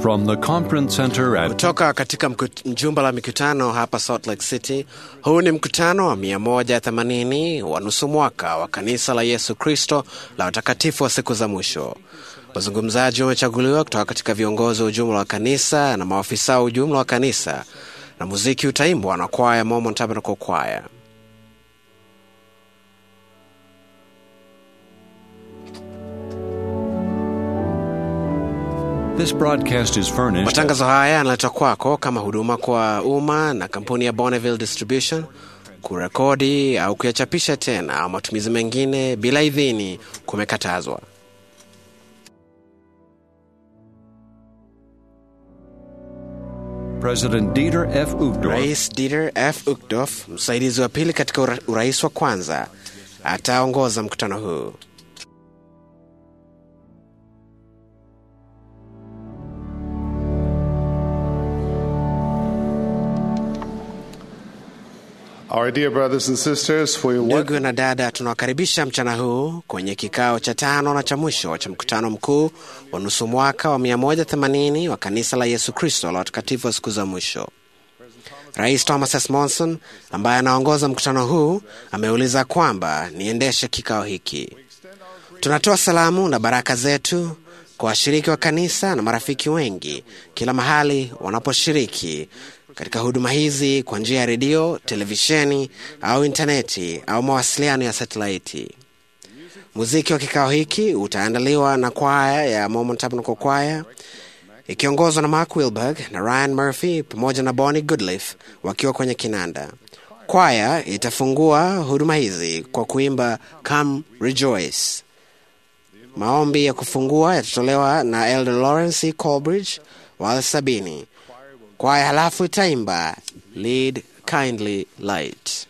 From the conference center at kutoka katika mkut- jumba la mikutano hapa Salt Lake City. Huu ni mkutano wa 180 wa nusu mwaka wa kanisa la Yesu Kristo la watakatifu wa siku za mwisho. Wazungumzaji wamechaguliwa kutoka katika viongozi wa ujumla wa kanisa na maafisa wa ujumla wa kanisa, na muziki utaimbwa na kwaya Mormon Tabernacle Choir. this broadcast is furnished Matangazo haya yanaletwa kwako kama huduma kwa umma na kampuni ya Bonneville Distribution. Kurekodi au kuyachapisha tena au matumizi mengine bila idhini kumekatazwa. President Dieter F. Uchtdorf Rais Dieter F. Uchtdorf, msaidizi wa pili katika ura- urais wa kwanza, ataongoza mkutano huu. Our dear brothers and sisters, we want Ndugu na dada, tunawakaribisha mchana huu kwenye kikao cha tano na cha mwisho cha mkutano mkuu wa nusu mwaka wa 180 wa kanisa la Yesu Kristo la watakatifu wa siku za mwisho. Rais Thomas S. Monson ambaye anaongoza mkutano huu ameuliza kwamba niendeshe kikao hiki. Tunatoa salamu na baraka zetu kwa washiriki wa kanisa na marafiki wengi kila mahali wanaposhiriki katika huduma hizi kwa njia ya redio, televisheni au intaneti au mawasiliano ya satelaiti. Muziki wa kikao hiki utaandaliwa na kwaya ya Mormon Tabernacle Choir ikiongozwa na Mark Wilberg na Ryan Murphy pamoja na Bonnie Goodliff wakiwa kwenye kinanda. Kwaya itafungua huduma hizi kwa kuimba Come Rejoice. Maombi ya kufungua yatatolewa na Elder Lawrence E. Colbridge wa sabini. Kwaya halafu itaimba Lead Kindly Light.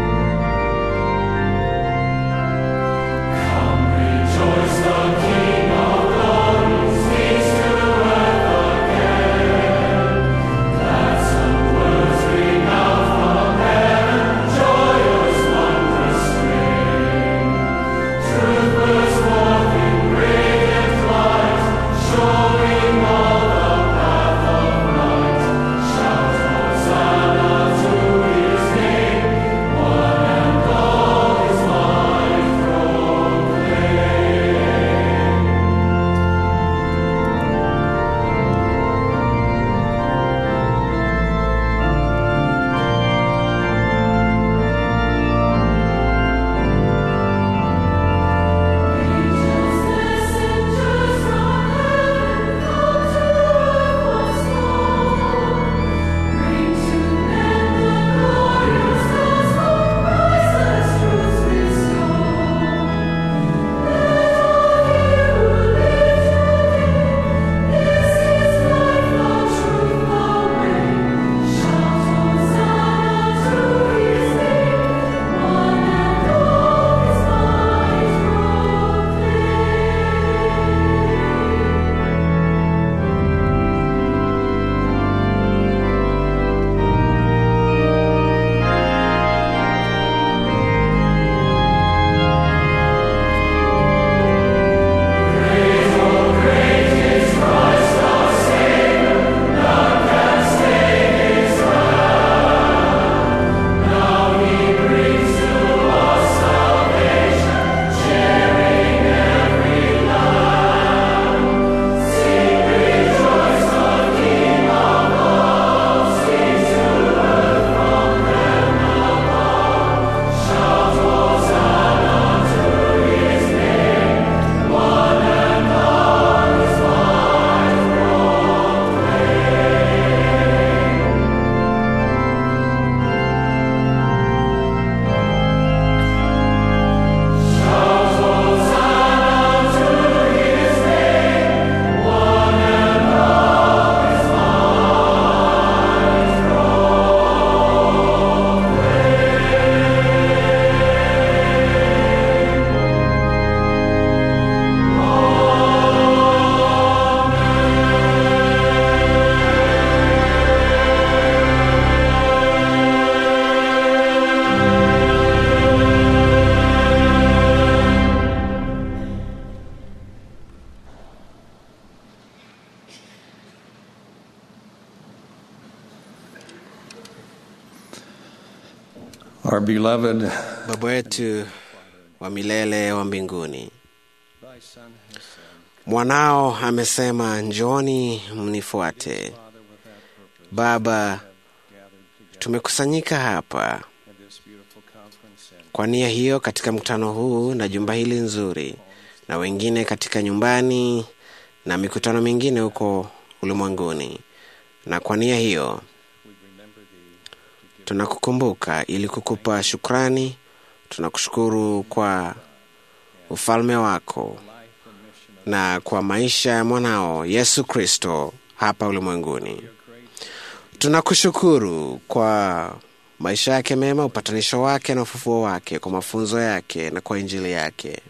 Rejoice, the King Our beloved, Baba wetu wa milele wa mbinguni, mwanao amesema, njoni mnifuate. Baba, tumekusanyika hapa kwa nia hiyo katika mkutano huu na jumba hili nzuri, na wengine katika nyumbani na mikutano mingine huko ulimwenguni, na kwa nia hiyo tunakukumbuka ili kukupa shukrani. Tunakushukuru kwa ufalme wako na kwa maisha ya mwanao Yesu Kristo hapa ulimwenguni. Tunakushukuru kwa maisha yake mema, upatanisho wake na ufufuo wake, kwa mafunzo yake na kwa injili yake.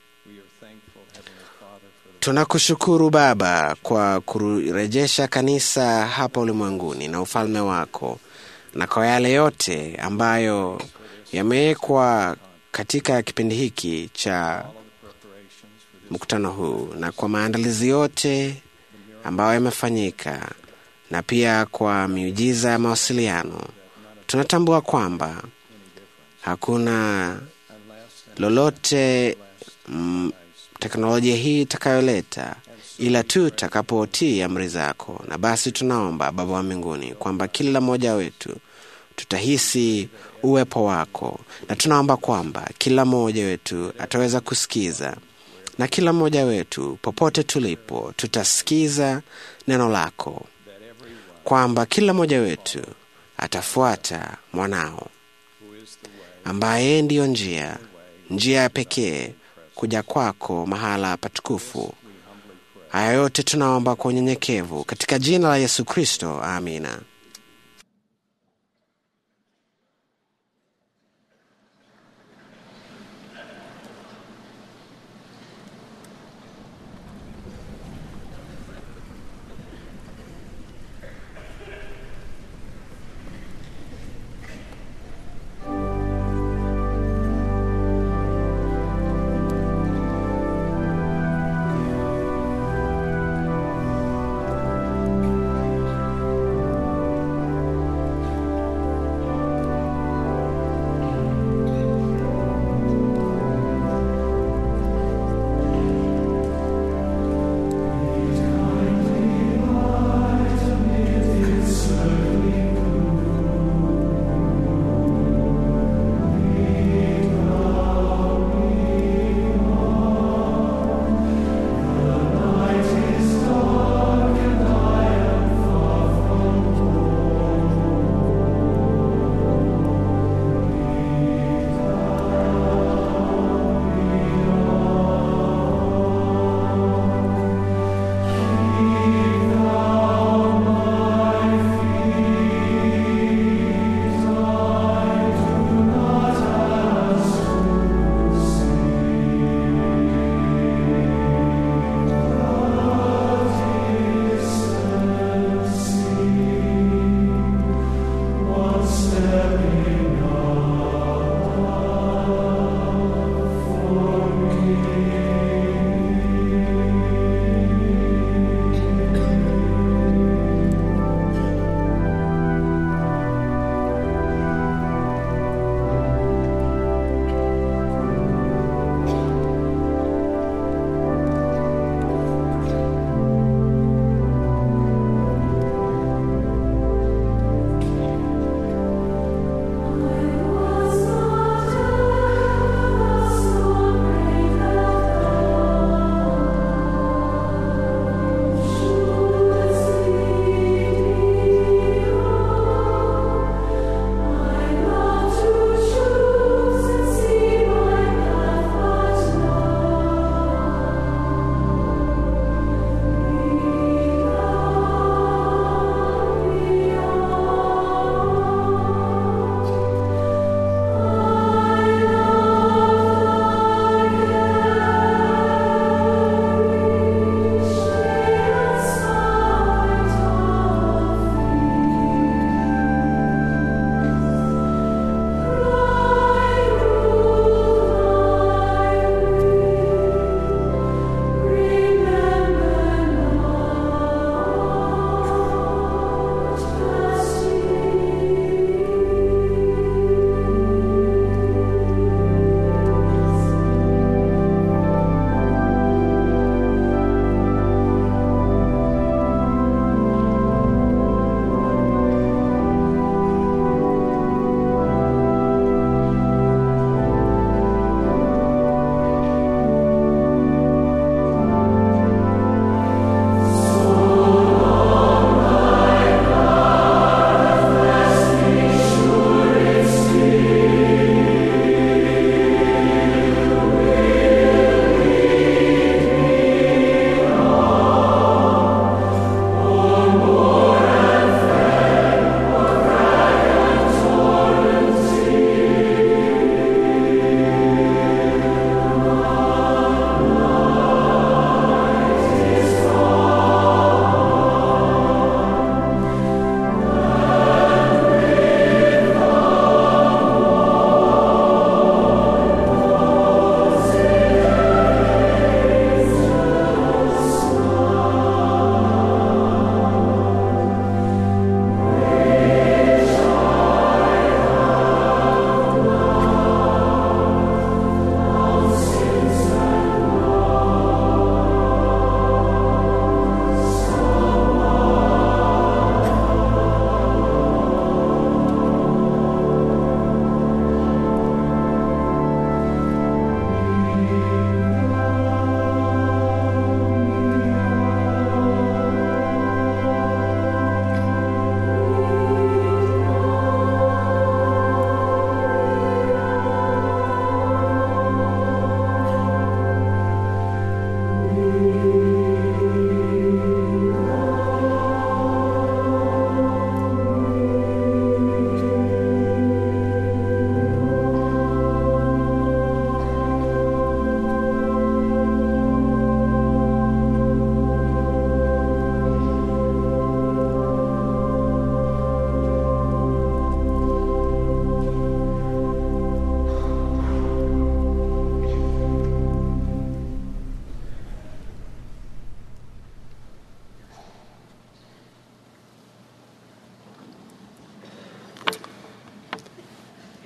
Tunakushukuru Baba kwa kurejesha kanisa hapa ulimwenguni na ufalme wako na kwa yale yote ambayo yamewekwa katika kipindi hiki cha mkutano huu na kwa maandalizi yote ambayo yamefanyika na pia kwa miujiza ya mawasiliano. Tunatambua kwamba hakuna lolote mm, teknolojia hii itakayoleta ila tu takapotii amri zako. Na basi tunaomba Baba wa mbinguni kwamba kila mmoja wetu tutahisi uwepo wako, na tunaomba kwamba kila mmoja wetu ataweza kusikiza, na kila mmoja wetu popote tulipo tutasikiza neno lako, kwamba kila mmoja wetu atafuata mwanao ambaye ndiyo njia, njia ya pekee kuja kwako mahala patukufu. Haya yote tunaomba kwa unyenyekevu katika jina la Yesu Kristo, amina.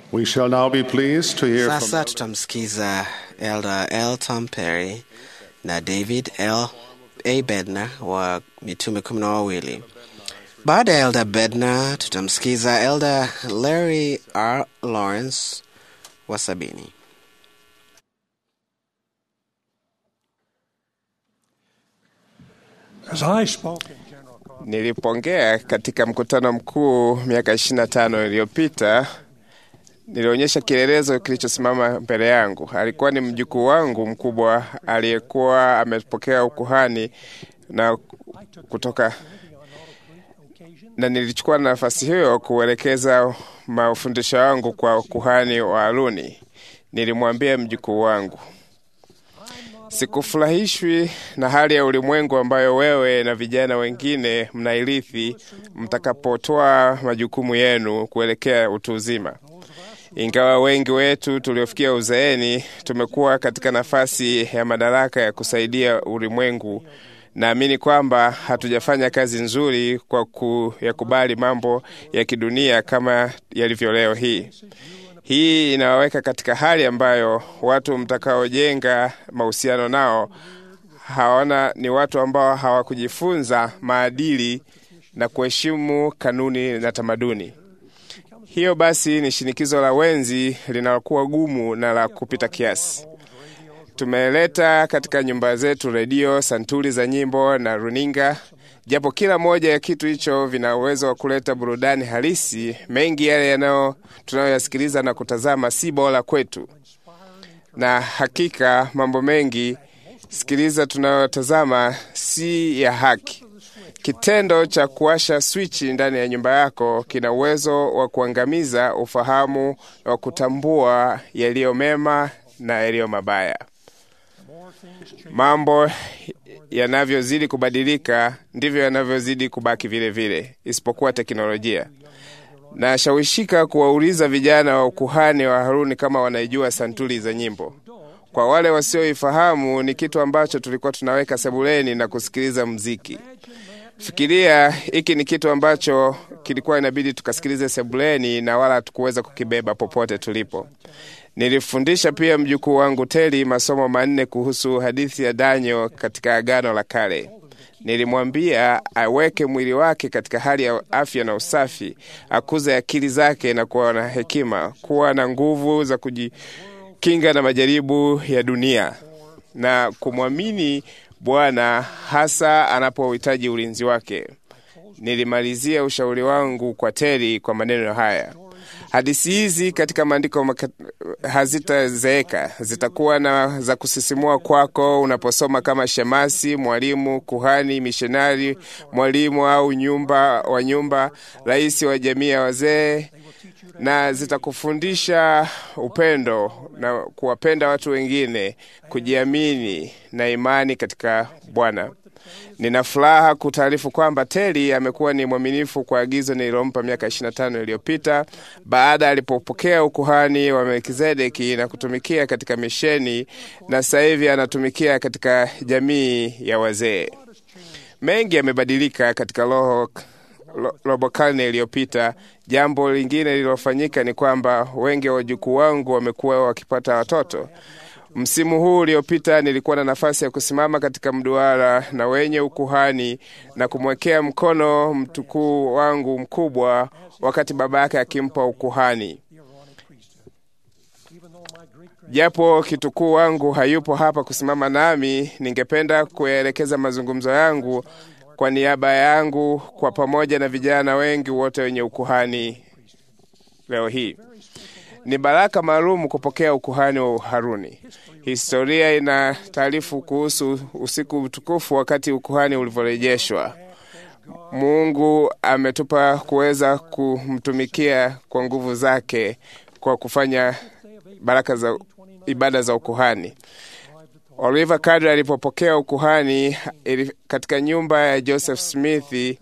We shall now be pleased to hear Sasa from tutamsikiza Elder L. Tom Perry na David L. A. Bednar wa mitume kumi na wawili. Baada ya Elder Bednar tutamsikiza Elder Larry R. Lawrence wa sabini. As I spoke in General Conference, Nilipoongea katika mkutano mkuu miaka 25 iliyopita, nilionyesha kielelezo kilichosimama mbele yangu. Alikuwa ni mjukuu wangu mkubwa aliyekuwa amepokea ukuhani na kutoka na nilichukua nafasi hiyo kuelekeza mafundisho yangu kwa kuhani wa Haruni. Nilimwambia mjukuu wangu, sikufurahishwi na hali ya ulimwengu ambayo wewe na vijana wengine mnairithi mtakapotoa majukumu yenu kuelekea utu uzima. Ingawa wengi wetu tuliofikia uzeeni tumekuwa katika nafasi ya madaraka ya kusaidia ulimwengu, naamini kwamba hatujafanya kazi nzuri kwa kuyakubali mambo ya kidunia kama yalivyo leo hii. Hii inawaweka katika hali ambayo watu mtakaojenga mahusiano nao hawana ni watu ambao hawakujifunza maadili na kuheshimu kanuni na tamaduni. Hiyo basi ni shinikizo la wenzi linalokuwa gumu na la kupita kiasi. Tumeleta katika nyumba zetu redio, santuri za nyimbo na runinga. Japo kila moja ya kitu hicho vina uwezo wa kuleta burudani halisi, mengi yale yanayo tunayoyasikiliza na kutazama si bora kwetu, na hakika mambo mengi sikiliza tunayotazama si ya haki. Kitendo cha kuwasha swichi ndani ya nyumba yako kina uwezo wa kuangamiza ufahamu wa kutambua yaliyo mema na yaliyo mabaya. Mambo yanavyozidi kubadilika ndivyo yanavyozidi kubaki vile vile, isipokuwa teknolojia. Nashawishika kuwauliza vijana wa ukuhani wa Haruni kama wanaijua santuri za nyimbo. Kwa wale wasioifahamu, ni kitu ambacho tulikuwa tunaweka sebuleni na kusikiliza mziki. Fikiria, hiki ni kitu ambacho kilikuwa inabidi tukasikilize sebuleni na wala hatukuweza kukibeba popote tulipo. Nilifundisha pia mjukuu wangu Teli masomo manne kuhusu hadithi ya Daniel katika Agano la Kale. Nilimwambia aweke mwili wake katika hali ya afya na usafi, akuze akili zake na kuwa na hekima, kuwa na nguvu za kujikinga na majaribu ya dunia na kumwamini Bwana hasa anapohitaji ulinzi wake. Nilimalizia ushauri wangu kwa Teri kwa maneno haya: hadithi hizi katika maandiko maka- hazitazeeka, zitakuwa na za kusisimua kwako unaposoma kama shemasi, mwalimu, kuhani, mishonari, mwalimu au nyumba wa nyumba, rais wa jamii ya wazee, na zitakufundisha upendo na kuwapenda watu wengine, kujiamini na imani katika Bwana. Nina furaha kutaarifu kwamba Teli amekuwa ni mwaminifu kwa agizo nililompa miaka 25 iliyopita baada alipopokea ukuhani wa Melkizedeki na kutumikia katika misheni, na sasa hivi anatumikia katika jamii ya wazee. Mengi yamebadilika katika roho ro- robo karne iliyopita. Jambo lingine lililofanyika ni kwamba wengi wa wajukuu wangu wamekuwa wakipata watoto. Msimu huu uliopita nilikuwa na nafasi ya kusimama katika mduara na wenye ukuhani na kumwekea mkono mtukuu wangu mkubwa wakati baba yake akimpa ukuhani. Japo kitukuu wangu hayupo hapa kusimama nami, ningependa kuyaelekeza mazungumzo yangu kwa niaba yangu kwa pamoja na vijana wengi wote wenye ukuhani leo hii. Ni baraka maalum kupokea ukuhani wa Haruni. Historia ina taarifu kuhusu usiku mtukufu wakati ukuhani ulivyorejeshwa. Mungu ametupa kuweza kumtumikia kwa nguvu zake kwa kufanya baraka za ibada za ukuhani. Oliver kadri alipopokea ukuhani ili- katika nyumba ya Joseph Smith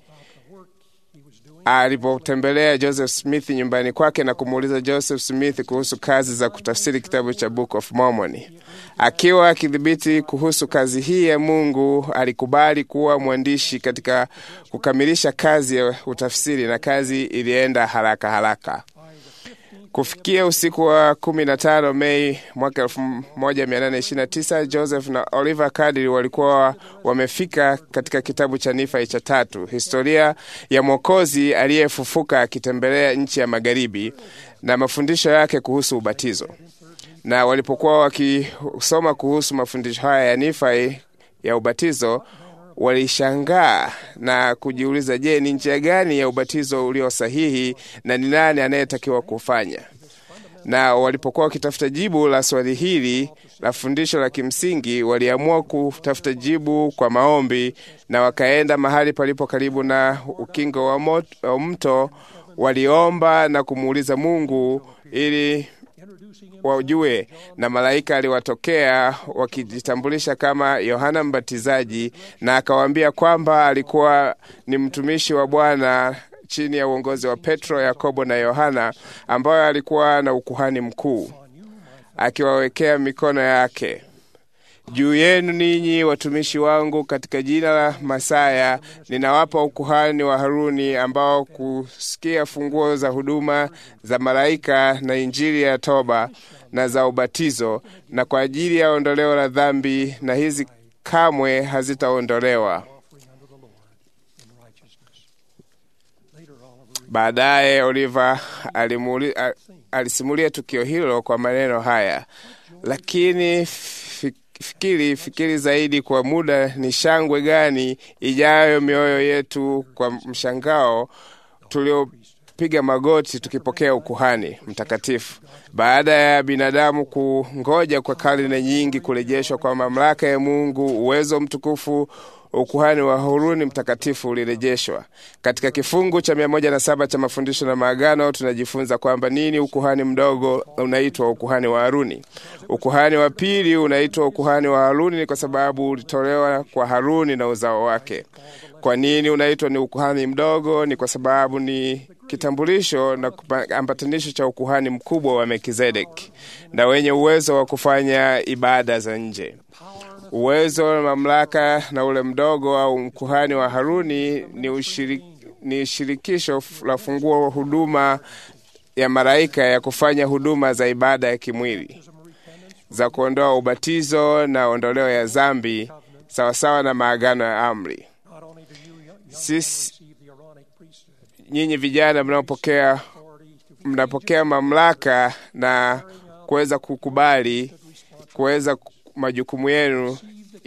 alipotembelea Joseph Smith nyumbani kwake na kumuuliza Joseph Smith kuhusu kazi za kutafsiri kitabu cha Book of Mormon. Akiwa akidhibiti kuhusu kazi hii ya Mungu, alikubali kuwa mwandishi katika kukamilisha kazi ya utafsiri, na kazi ilienda haraka haraka. Kufikia usiku wa 15 Mei mwaka 1829 Joseph na Oliver Cowdery walikuwa wamefika katika kitabu cha Nifai cha tatu, historia ya Mwokozi aliyefufuka akitembelea nchi ya magharibi na mafundisho yake kuhusu ubatizo. Na walipokuwa wakisoma kuhusu mafundisho haya ya Nifai ya ubatizo, walishangaa na kujiuliza, je, ni njia gani ya ubatizo ulio sahihi na ni nani anayetakiwa kufanya? Na walipokuwa wakitafuta jibu la swali hili la fundisho la kimsingi, waliamua kutafuta jibu kwa maombi, na wakaenda mahali palipo karibu na ukingo wa, mot, wa mto. Waliomba na kumuuliza Mungu ili wajue, na malaika aliwatokea wakijitambulisha kama Yohana Mbatizaji, na akawaambia kwamba alikuwa ni mtumishi wa Bwana chini ya uongozi wa Petro, Yakobo na Yohana, ambayo alikuwa na ukuhani mkuu, akiwawekea mikono yake juu yenu ninyi watumishi wangu, katika jina la Masaya ninawapa ukuhani wa Haruni, ambao kusikia funguo za huduma za malaika na injili ya toba na za ubatizo, na kwa ajili ya ondoleo la dhambi, na hizi kamwe hazitaondolewa. Baadaye Oliva alisimulia tukio hilo kwa maneno haya, lakini fikiri fikiri zaidi kwa muda, ni shangwe gani ijayo mioyo yetu kwa mshangao tuliopiga magoti tukipokea ukuhani mtakatifu, baada ya binadamu kungoja kwa karne nyingi kurejeshwa kwa mamlaka ya Mungu, uwezo mtukufu ukuhani wa Haruni mtakatifu ulirejeshwa. Katika kifungu cha mia moja na saba cha mafundisho na maagano tunajifunza kwamba nini ukuhani mdogo unaitwa ukuhani wa Haruni. Ukuhani wa pili unaitwa ukuhani wa Haruni ni kwa sababu ulitolewa kwa Haruni na uzao wake. Kwa nini unaitwa ni ukuhani mdogo? Ni kwa sababu ni kitambulisho na ambatanisho cha ukuhani mkubwa wa Melkizedeki na wenye uwezo wa kufanya ibada za nje. Uwezo na mamlaka na ule mdogo au mkuhani wa Haruni ni, ushirik, ni shirikisho la funguo wa huduma ya malaika ya kufanya huduma za ibada ya kimwili za kuondoa ubatizo na ondoleo ya zambi sawasawa na maagano ya amri. Sisi nyinyi vijana mnaopokea mnapokea mamlaka na kuweza kukubali kuweza majukumu yenu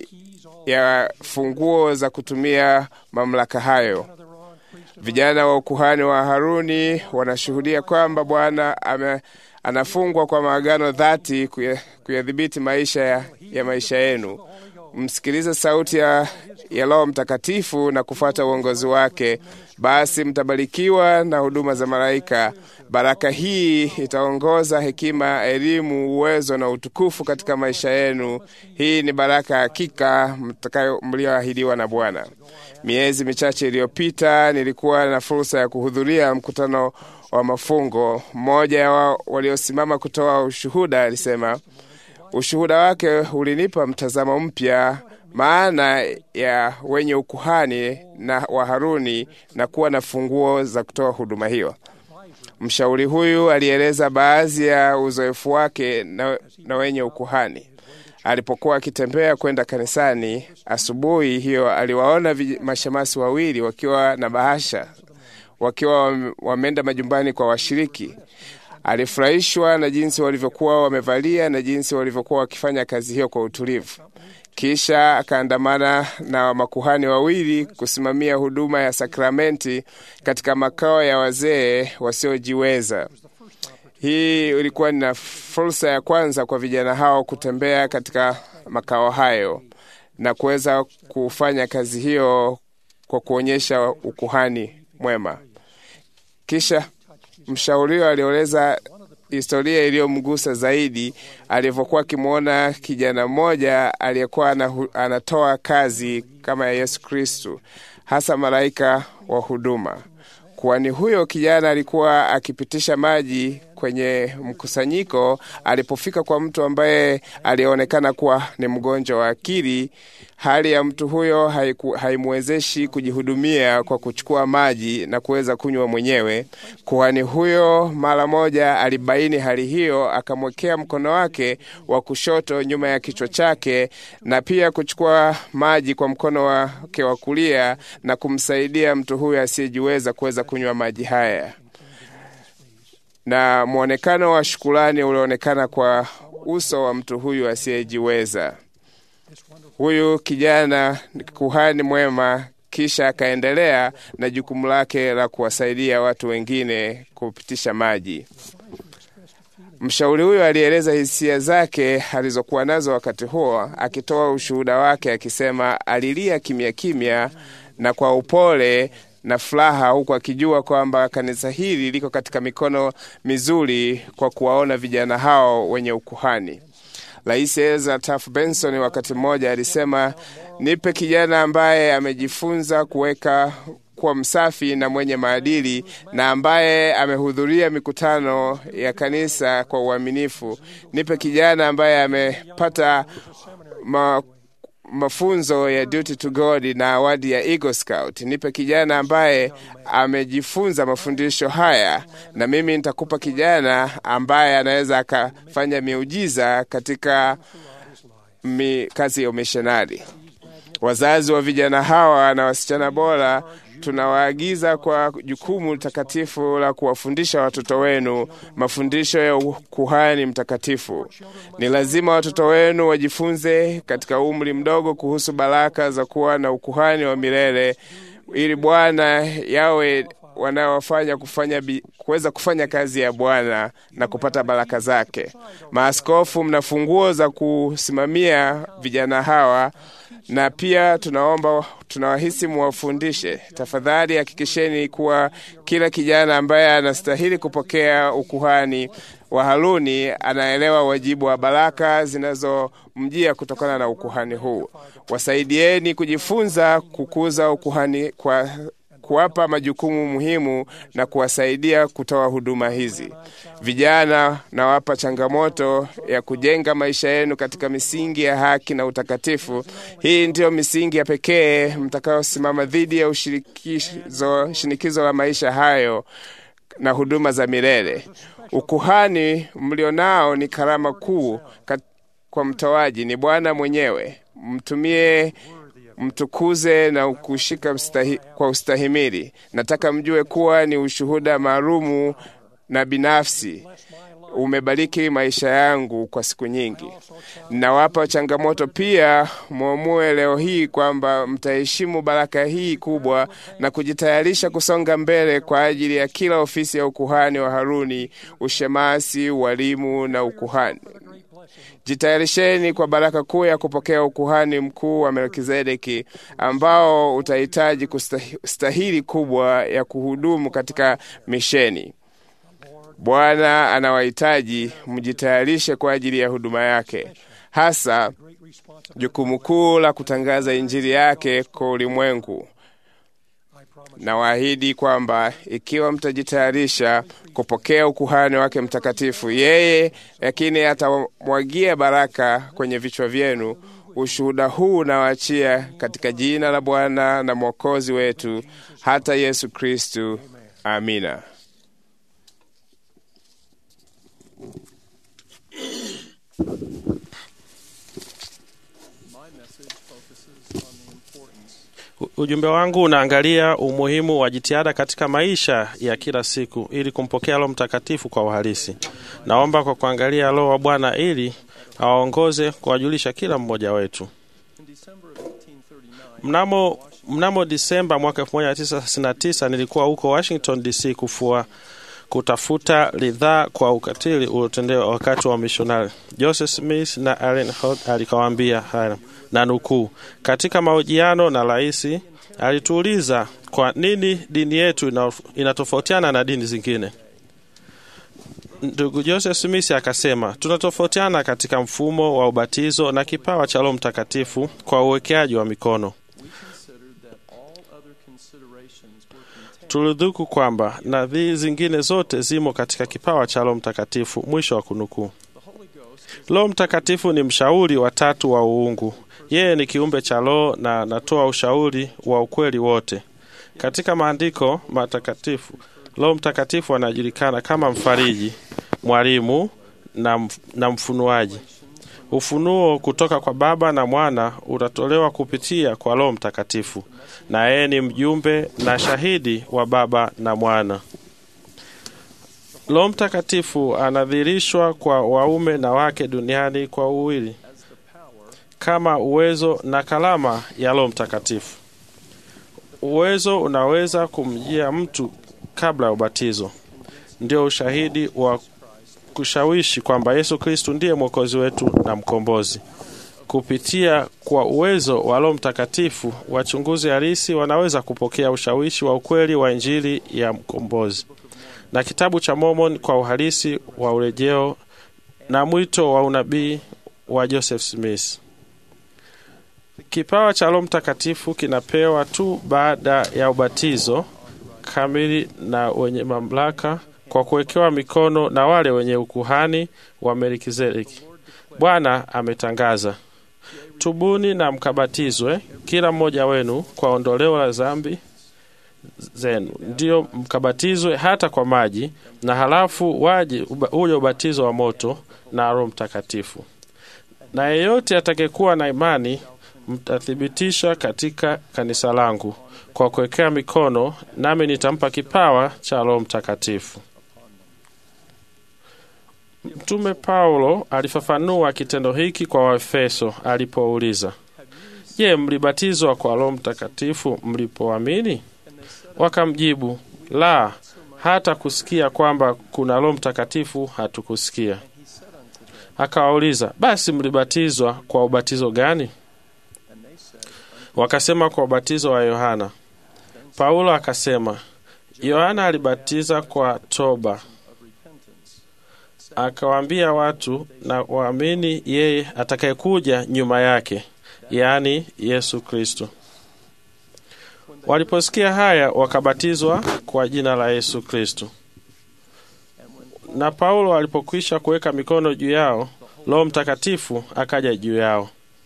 ya funguo za kutumia mamlaka hayo. Vijana wa ukuhani wa Haruni wanashuhudia kwamba Bwana anafungwa kwa maagano dhati kuyadhibiti maisha ya, ya maisha yenu. Msikilize sauti ya, ya Roho Mtakatifu na kufuata uongozi wake, basi mtabarikiwa na huduma za malaika. Baraka hii itaongoza hekima, elimu, uwezo na utukufu katika maisha yenu. Hii ni baraka hakika mtakayo mlioahidiwa na Bwana. Miezi michache iliyopita nilikuwa na fursa ya kuhudhuria mkutano wa mafungo. Mmoja wa waliosimama kutoa ushuhuda alisema ushuhuda wake ulinipa mtazamo mpya maana ya wenye ukuhani na wa Haruni na kuwa na funguo za kutoa huduma hiyo. Mshauri huyu alieleza baadhi ya uzoefu wake na, na wenye ukuhani. Alipokuwa akitembea kwenda kanisani asubuhi hiyo, aliwaona mashemasi wawili wakiwa na bahasha, wakiwa wameenda majumbani kwa washiriki. Alifurahishwa na jinsi walivyokuwa wamevalia na jinsi walivyokuwa wakifanya kazi hiyo kwa utulivu. Kisha akaandamana na makuhani wawili kusimamia huduma ya sakramenti katika makao ya wazee wasiojiweza. Hii ilikuwa ni fursa ya kwanza kwa vijana hao kutembea katika makao hayo na kuweza kufanya kazi hiyo kwa kuonyesha ukuhani mwema. Kisha mshauriwa alieleza historia iliyomgusa zaidi alivyokuwa akimwona kijana mmoja aliyekuwa anatoa kazi kama ya Yesu Kristu, hasa malaika wa huduma. Kwani huyo kijana alikuwa akipitisha maji kwenye mkusanyiko, alipofika kwa mtu ambaye alionekana kuwa ni mgonjwa wa akili, hali ya mtu huyo haiku- haimwezeshi kujihudumia kwa kuchukua maji na kuweza kunywa mwenyewe. Kuhani huyo mara moja alibaini hali hiyo, akamwekea mkono wake wa kushoto nyuma ya kichwa chake na pia kuchukua maji kwa mkono wake wa kulia na kumsaidia mtu huyo asiyejiweza kuweza kunywa maji haya na mwonekano wa shukulani ulionekana kwa uso wa mtu huyu asiyejiweza. Huyu kijana ni kuhani mwema, kisha akaendelea na jukumu lake la kuwasaidia watu wengine kupitisha maji. Mshauri huyo alieleza hisia zake alizokuwa nazo wakati huo, akitoa ushuhuda wake akisema alilia kimya kimya na kwa upole na furaha, huku akijua kwamba kanisa hili liko katika mikono mizuri kwa kuwaona vijana hao wenye ukuhani. Rais Ezra Taft Benson wakati mmoja alisema, nipe kijana ambaye amejifunza kuweka kuwa msafi na mwenye maadili na ambaye amehudhuria mikutano ya kanisa kwa uaminifu. Nipe kijana ambaye amepata ma, mafunzo ya duty to God na awadi ya Eagle Scout. Nipe kijana ambaye amejifunza mafundisho haya, na mimi nitakupa kijana ambaye anaweza akafanya miujiza katika mi, kazi ya umishonari. Wazazi wa vijana hawa na wasichana bora tunawaagiza kwa jukumu takatifu la kuwafundisha watoto wenu mafundisho ya ukuhani mtakatifu. Ni lazima watoto wenu wajifunze katika umri mdogo kuhusu baraka za kuwa na ukuhani wa milele, ili Bwana yawe wanaofanya kufanya bi- kuweza kufanya kazi ya Bwana na kupata baraka zake. Maaskofu, mna funguo za kusimamia vijana hawa na pia tunaomba tunawahisi muwafundishe. Tafadhali hakikisheni kuwa kila kijana ambaye anastahili kupokea ukuhani wa Haruni anaelewa wajibu wa baraka zinazomjia kutokana na ukuhani huu. Wasaidieni kujifunza kukuza ukuhani kwa kuwapa majukumu muhimu na kuwasaidia kutoa huduma hizi. Vijana, nawapa changamoto ya kujenga maisha yenu katika misingi ya haki na utakatifu. Hii ndiyo misingi ya pekee mtakayosimama dhidi ya ushirikizo, shinikizo la maisha hayo na huduma za milele. Ukuhani mlionao ni karama kuu kat- kwa mtoaji, ni Bwana mwenyewe. Mtumie mtukuze na kushika mstahi, kwa ustahimili. Nataka mjue kuwa ni ushuhuda maalumu na binafsi umebariki maisha yangu kwa siku nyingi. Nawapa changamoto pia, mwamue leo hii kwamba mtaheshimu baraka hii kubwa na kujitayarisha kusonga mbele kwa ajili ya kila ofisi ya ukuhani wa Haruni, ushemasi, ualimu na ukuhani. Jitayarisheni kwa baraka kuu ya kupokea ukuhani mkuu wa Melkizedeki ambao utahitaji kustahili kubwa ya kuhudumu katika misheni. Bwana anawahitaji mjitayarishe kwa ajili ya huduma yake, hasa jukumu kuu la kutangaza Injili yake kwa ulimwengu. Nawaahidi kwamba ikiwa mtajitayarisha kupokea ukuhani wake mtakatifu, yeye lakini atamwagia baraka kwenye vichwa vyenu. Ushuhuda huu nawaachia katika jina la Bwana na Mwokozi wetu hata Yesu Kristu. Amina. Ujumbe wangu unaangalia umuhimu wa jitihada katika maisha ya kila siku ili kumpokea Roho Mtakatifu kwa uhalisi. Naomba kwa kuangalia Roho wa Bwana ili awaongoze kuwajulisha kila mmoja wetu. Mnamo, mnamo Disemba mwaka 1939 nilikuwa huko Washington DC kufua kutafuta ridhaa kwa ukatili uliotendewa wakati wa mishonari. Joseph Smith na Allen Holt alikawaambia haya na nukuu, katika mahojiano na rais alituuliza kwa nini dini yetu inatofautiana na dini zingine. Ndugu Joseph Smith akasema, tunatofautiana katika mfumo wa ubatizo na kipawa cha Roho Mtakatifu kwa uwekeaji wa mikono. tulidhuku kwamba nadhiri zingine zote zimo katika kipawa cha Roho Mtakatifu. Mwisho wa kunukuu. Roho Mtakatifu ni mshauri wa tatu wa uungu. Yeye ni kiumbe cha Roho na anatoa ushauri wa ukweli wote. Katika maandiko matakatifu, Roho Mtakatifu anajulikana kama mfariji, mwalimu na, mf na mfunuaji. Ufunuo kutoka kwa Baba na Mwana utatolewa kupitia kwa Roho Mtakatifu, na yeye ni mjumbe na shahidi wa Baba na Mwana. Roho Mtakatifu anadhihirishwa kwa waume na wake duniani kwa uwili kama uwezo na kalama ya Roho Mtakatifu. Uwezo unaweza kumjia mtu kabla ya ubatizo, ndio ushahidi wa kushawishi kwamba Yesu Kristu ndiye mwokozi wetu na mkombozi. Kupitia kwa uwezo wa Roho Mtakatifu, wachunguzi halisi wanaweza kupokea ushawishi wa ukweli wa Injili ya mkombozi na kitabu cha Mormon kwa uhalisi wa urejeo na mwito wa unabii wa Joseph Smith. Kipawa cha Roho Mtakatifu kinapewa tu baada ya ubatizo kamili na wenye mamlaka kwa kuwekewa mikono na wale wenye ukuhani wa Melkizedeki. Bwana ametangaza, tubuni na mkabatizwe kila mmoja wenu kwa ondoleo la dhambi zenu, ndiyo mkabatizwe hata kwa maji, na halafu waje uje ubatizo wa moto na Roho Mtakatifu. Na yeyote atakayekuwa na imani mtathibitisha katika kanisa langu kwa kuwekea mikono, nami nitampa kipawa cha Roho Mtakatifu. Mtume Paulo alifafanua kitendo hiki kwa Waefeso alipouliza, Je, mlibatizwa kwa Roho Mtakatifu mlipoamini? Wakamjibu, la, hata kusikia kwamba kuna Roho Mtakatifu hatukusikia. Akawauliza, basi mlibatizwa kwa ubatizo gani? Wakasema, kwa ubatizo wa Yohana. Paulo akasema, Yohana alibatiza kwa toba, akawaambia watu na waamini yeye atakayekuja nyuma yake, yaani Yesu Kristo. Waliposikia haya, wakabatizwa kwa jina la Yesu Kristo. Na Paulo alipokwisha kuweka mikono juu yao, Roho Mtakatifu akaja juu yao.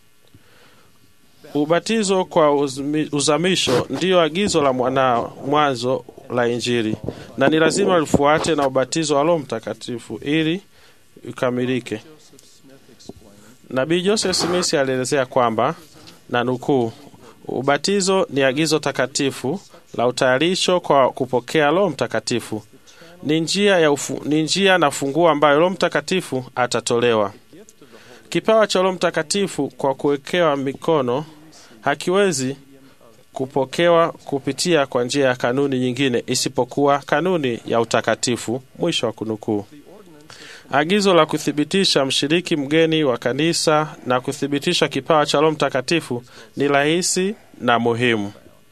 Ubatizo kwa uzmi, uzamisho ndiyo agizo la mwanao mwanzo la Injili, na ni lazima lifuate na ubatizo wa Roho Mtakatifu ili ukamilike. Nabii Joseph Smith alielezea kwamba na nukuu, ubatizo ni agizo takatifu la utayarisho kwa kupokea Roho Mtakatifu. Ni njia, ya ufu, ni njia na funguo ambayo Roho Mtakatifu atatolewa. Kipawa cha Roho Mtakatifu kwa kuwekewa mikono hakiwezi kupokewa kupitia kwa njia ya kanuni nyingine isipokuwa kanuni ya utakatifu. Mwisho wa kunukuu. Agizo la kuthibitisha mshiriki mgeni wa kanisa na kuthibitisha kipawa cha Roho Mtakatifu ni rahisi na muhimu.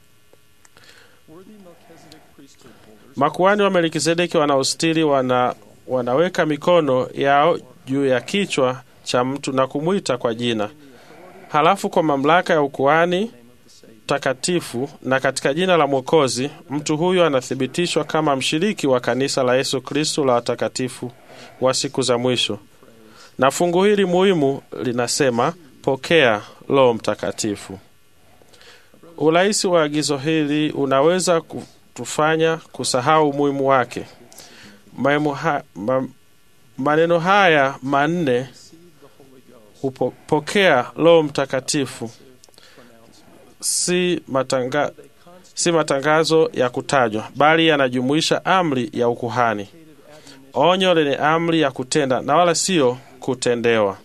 Makuhani wa Melkizedeki wanaostiri wana, wanaweka mikono yao juu ya kichwa cha mtu na kumwita kwa jina, halafu kwa mamlaka ya ukuhani takatifu na katika jina la Mwokozi, mtu huyo anathibitishwa kama mshiriki wa kanisa la Yesu Kristo la watakatifu wa siku za mwisho. Na fungu hili muhimu linasema pokea Roho Mtakatifu. Urahisi wa agizo hili unaweza kutufanya kusahau umuhimu wake. Ha, ma, maneno haya manne upokea Roho Mtakatifu si, matanga, si matangazo ya kutajwa, bali yanajumuisha amri ya ukuhani, onyo lenye amri ya kutenda na wala sio kutendewa.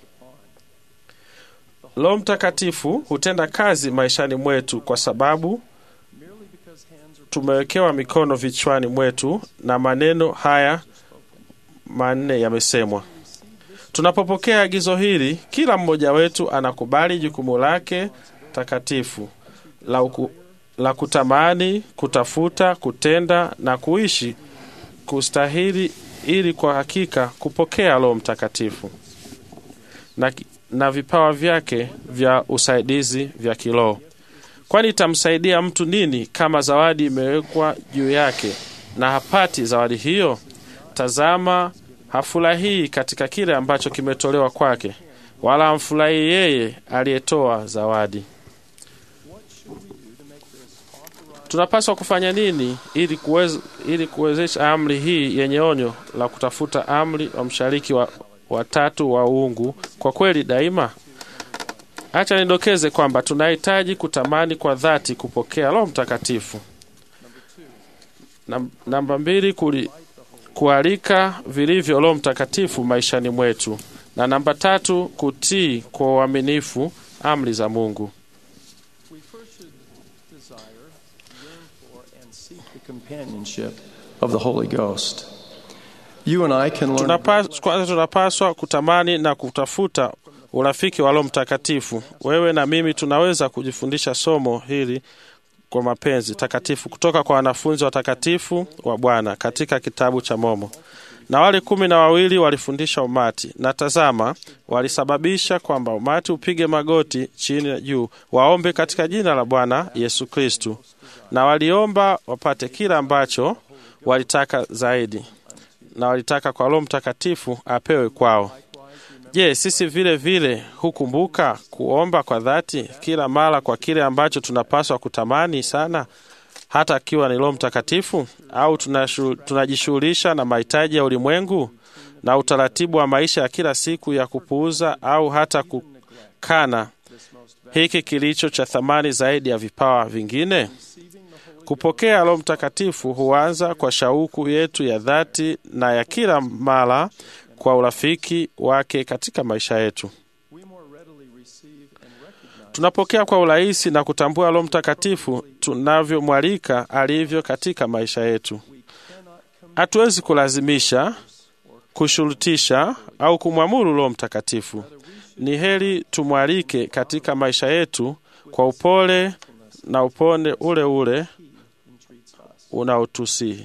Roho Mtakatifu hutenda kazi maishani mwetu kwa sababu tumewekewa mikono vichwani mwetu na maneno haya manne yamesemwa. Tunapopokea agizo hili, kila mmoja wetu anakubali jukumu lake takatifu la, uku, la kutamani, kutafuta, kutenda na kuishi kustahili ili kwa hakika kupokea Roho Mtakatifu na, na vipawa vyake vya usaidizi vya kiroho. kwani itamsaidia mtu nini kama zawadi imewekwa juu yake na hapati zawadi hiyo? Tazama, hafurahii katika kile ambacho kimetolewa kwake, wala hamfurahii yeye aliyetoa zawadi. Tunapaswa kufanya nini ili kuweza, ili kuwezesha amri hii yenye onyo la kutafuta amri wa mshariki wa watatu wa uungu kwa kweli daima? Acha nidokeze kwamba tunahitaji kutamani kwa dhati kupokea Roho Mtakatifu. Nam- Namba mbili, kuli, kualika vilivyo Roho Mtakatifu maishani mwetu, na namba tatu, kutii kwa uaminifu amri za Mungu. We first should desire, yearn for, and seek the companionship of the Holy Ghost. You and I can learn Tunapas- Kwanza tunapaswa kutamani na kutafuta urafiki wa Roho Mtakatifu. Wewe na mimi tunaweza kujifundisha somo hili kwa mapenzi takatifu kutoka kwa wanafunzi watakatifu wa Bwana katika kitabu cha Momo. Na wale kumi na wawili walifundisha umati, na tazama, walisababisha kwamba umati upige magoti chini na juu, waombe katika jina la Bwana Yesu Kristu, na waliomba wapate kila ambacho walitaka zaidi, na walitaka kwa Roho Mtakatifu apewe kwao. Je, sisi vile vile hukumbuka kuomba kwa dhati kila mara kwa kile ambacho tunapaswa kutamani sana, hata akiwa ni Roho Mtakatifu? Au tunashu- tunajishughulisha na mahitaji ya ulimwengu na utaratibu wa maisha ya kila siku ya kupuuza au hata kukana hiki kilicho cha thamani zaidi ya vipawa vingine? Kupokea Roho Mtakatifu huanza kwa shauku yetu ya dhati na ya kila mara kwa urafiki wake katika maisha yetu. Tunapokea kwa urahisi na kutambua Roho Mtakatifu tunavyomwalika alivyo katika maisha yetu. Hatuwezi kulazimisha, kushurutisha au kumwamuru Roho Mtakatifu. Ni heri tumwalike katika maisha yetu kwa upole na upone ule ule unaotusihi.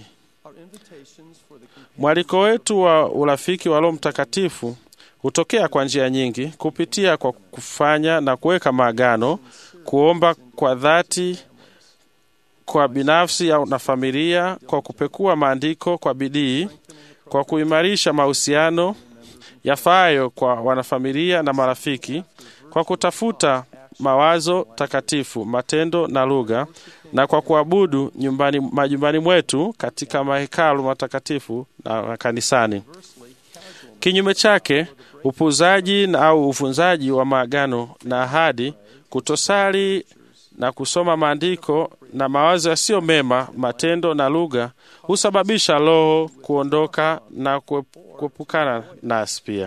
Mwaliko wetu wa urafiki wa Roho Mtakatifu hutokea kwa njia nyingi, kupitia kwa kufanya na kuweka maagano, kuomba kwa dhati kwa binafsi au na familia, kwa kupekua maandiko kwa bidii, kwa kuimarisha mahusiano yafaayo kwa wanafamilia na marafiki, kwa kutafuta mawazo takatifu, matendo na lugha, na kwa kuabudu nyumbani, majumbani mwetu katika mahekalu matakatifu na kanisani. Kinyume chake, upuuzaji na au uvunzaji wa maagano na ahadi, kutosali na kusoma maandiko na mawazo yasiyo mema, matendo na lugha husababisha roho kuondoka na kuep- kuepukana nasi pia.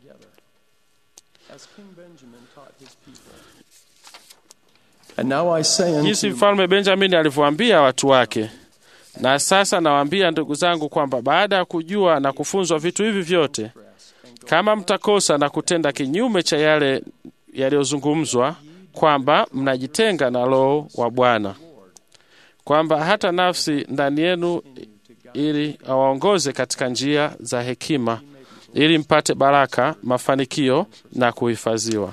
as King Benjamin taught his people. And now I say unto jinsi you, mfalme Benjamini alivyoambia watu wake. Na sasa nawaambia ndugu zangu kwamba baada ya kujua na kufunzwa vitu hivi vyote, kama mtakosa na kutenda kinyume cha yale yaliyozungumzwa, kwamba mnajitenga na Roho wa Bwana, kwamba hata nafsi ndani yenu ili awaongoze katika njia za hekima, ili mpate baraka, mafanikio na kuhifadhiwa.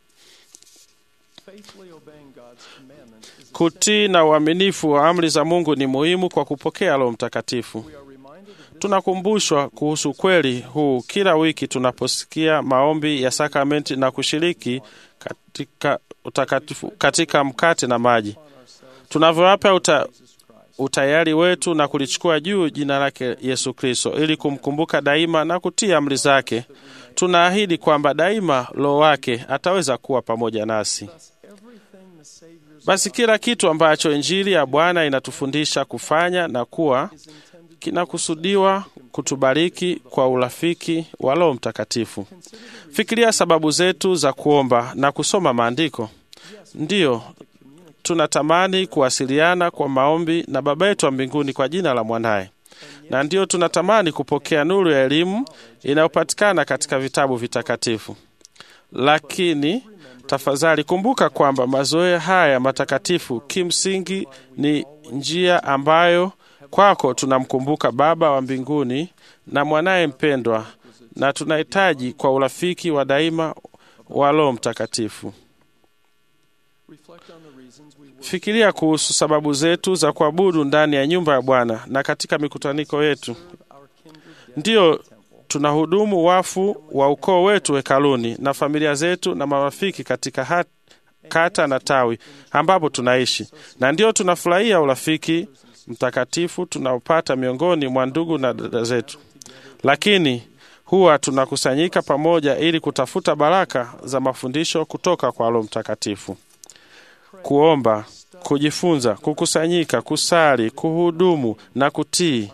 faithfully obeying God's commandments is Kutii na uaminifu wa amri za Mungu ni muhimu kwa kupokea Roho Mtakatifu. we are reminded of this Tunakumbushwa kuhusu kweli huu kila wiki tunaposikia maombi ya sakramenti na kushiriki katika utakatifu, katika mkate na maji, tunavyowapa uta, utayari wetu na kulichukua juu jina lake Yesu Kristo ili kumkumbuka daima na kutii amri zake. Tunaahidi kwamba daima Roho wake ataweza kuwa pamoja nasi. everything the Savior's Basi kila kitu ambacho Injili ya Bwana inatufundisha kufanya na kuwa kinakusudiwa kutubariki kwa urafiki wa Roho Mtakatifu. Fikiria sababu zetu za kuomba na kusoma maandiko. Ndiyo, tunatamani kuwasiliana kwa maombi na Baba yetu wa mbinguni kwa jina la mwanaye, na ndiyo tunatamani kupokea nuru ya elimu inayopatikana katika vitabu vitakatifu. Lakini tafadhali kumbuka kwamba mazoea haya matakatifu kimsingi ni njia ambayo kwako tunamkumbuka Baba wa mbinguni na mwanaye mpendwa, na tunahitaji kwa urafiki wa daima wa Roho Mtakatifu. reflect on the reasons we worship Fikiria kuhusu sababu zetu za kuabudu ndani ya nyumba ya Bwana na katika mikutaniko yetu. Ndiyo, tunahudumu wafu wa ukoo wetu hekaluni na familia zetu na marafiki katika hat, kata na tawi ambapo tunaishi, na ndio tunafurahia urafiki mtakatifu tunaopata miongoni mwa ndugu na dada zetu, lakini huwa tunakusanyika pamoja ili kutafuta baraka za mafundisho kutoka kwa Roho Mtakatifu, kuomba, kujifunza, kukusanyika, kusali, kuhudumu na kutii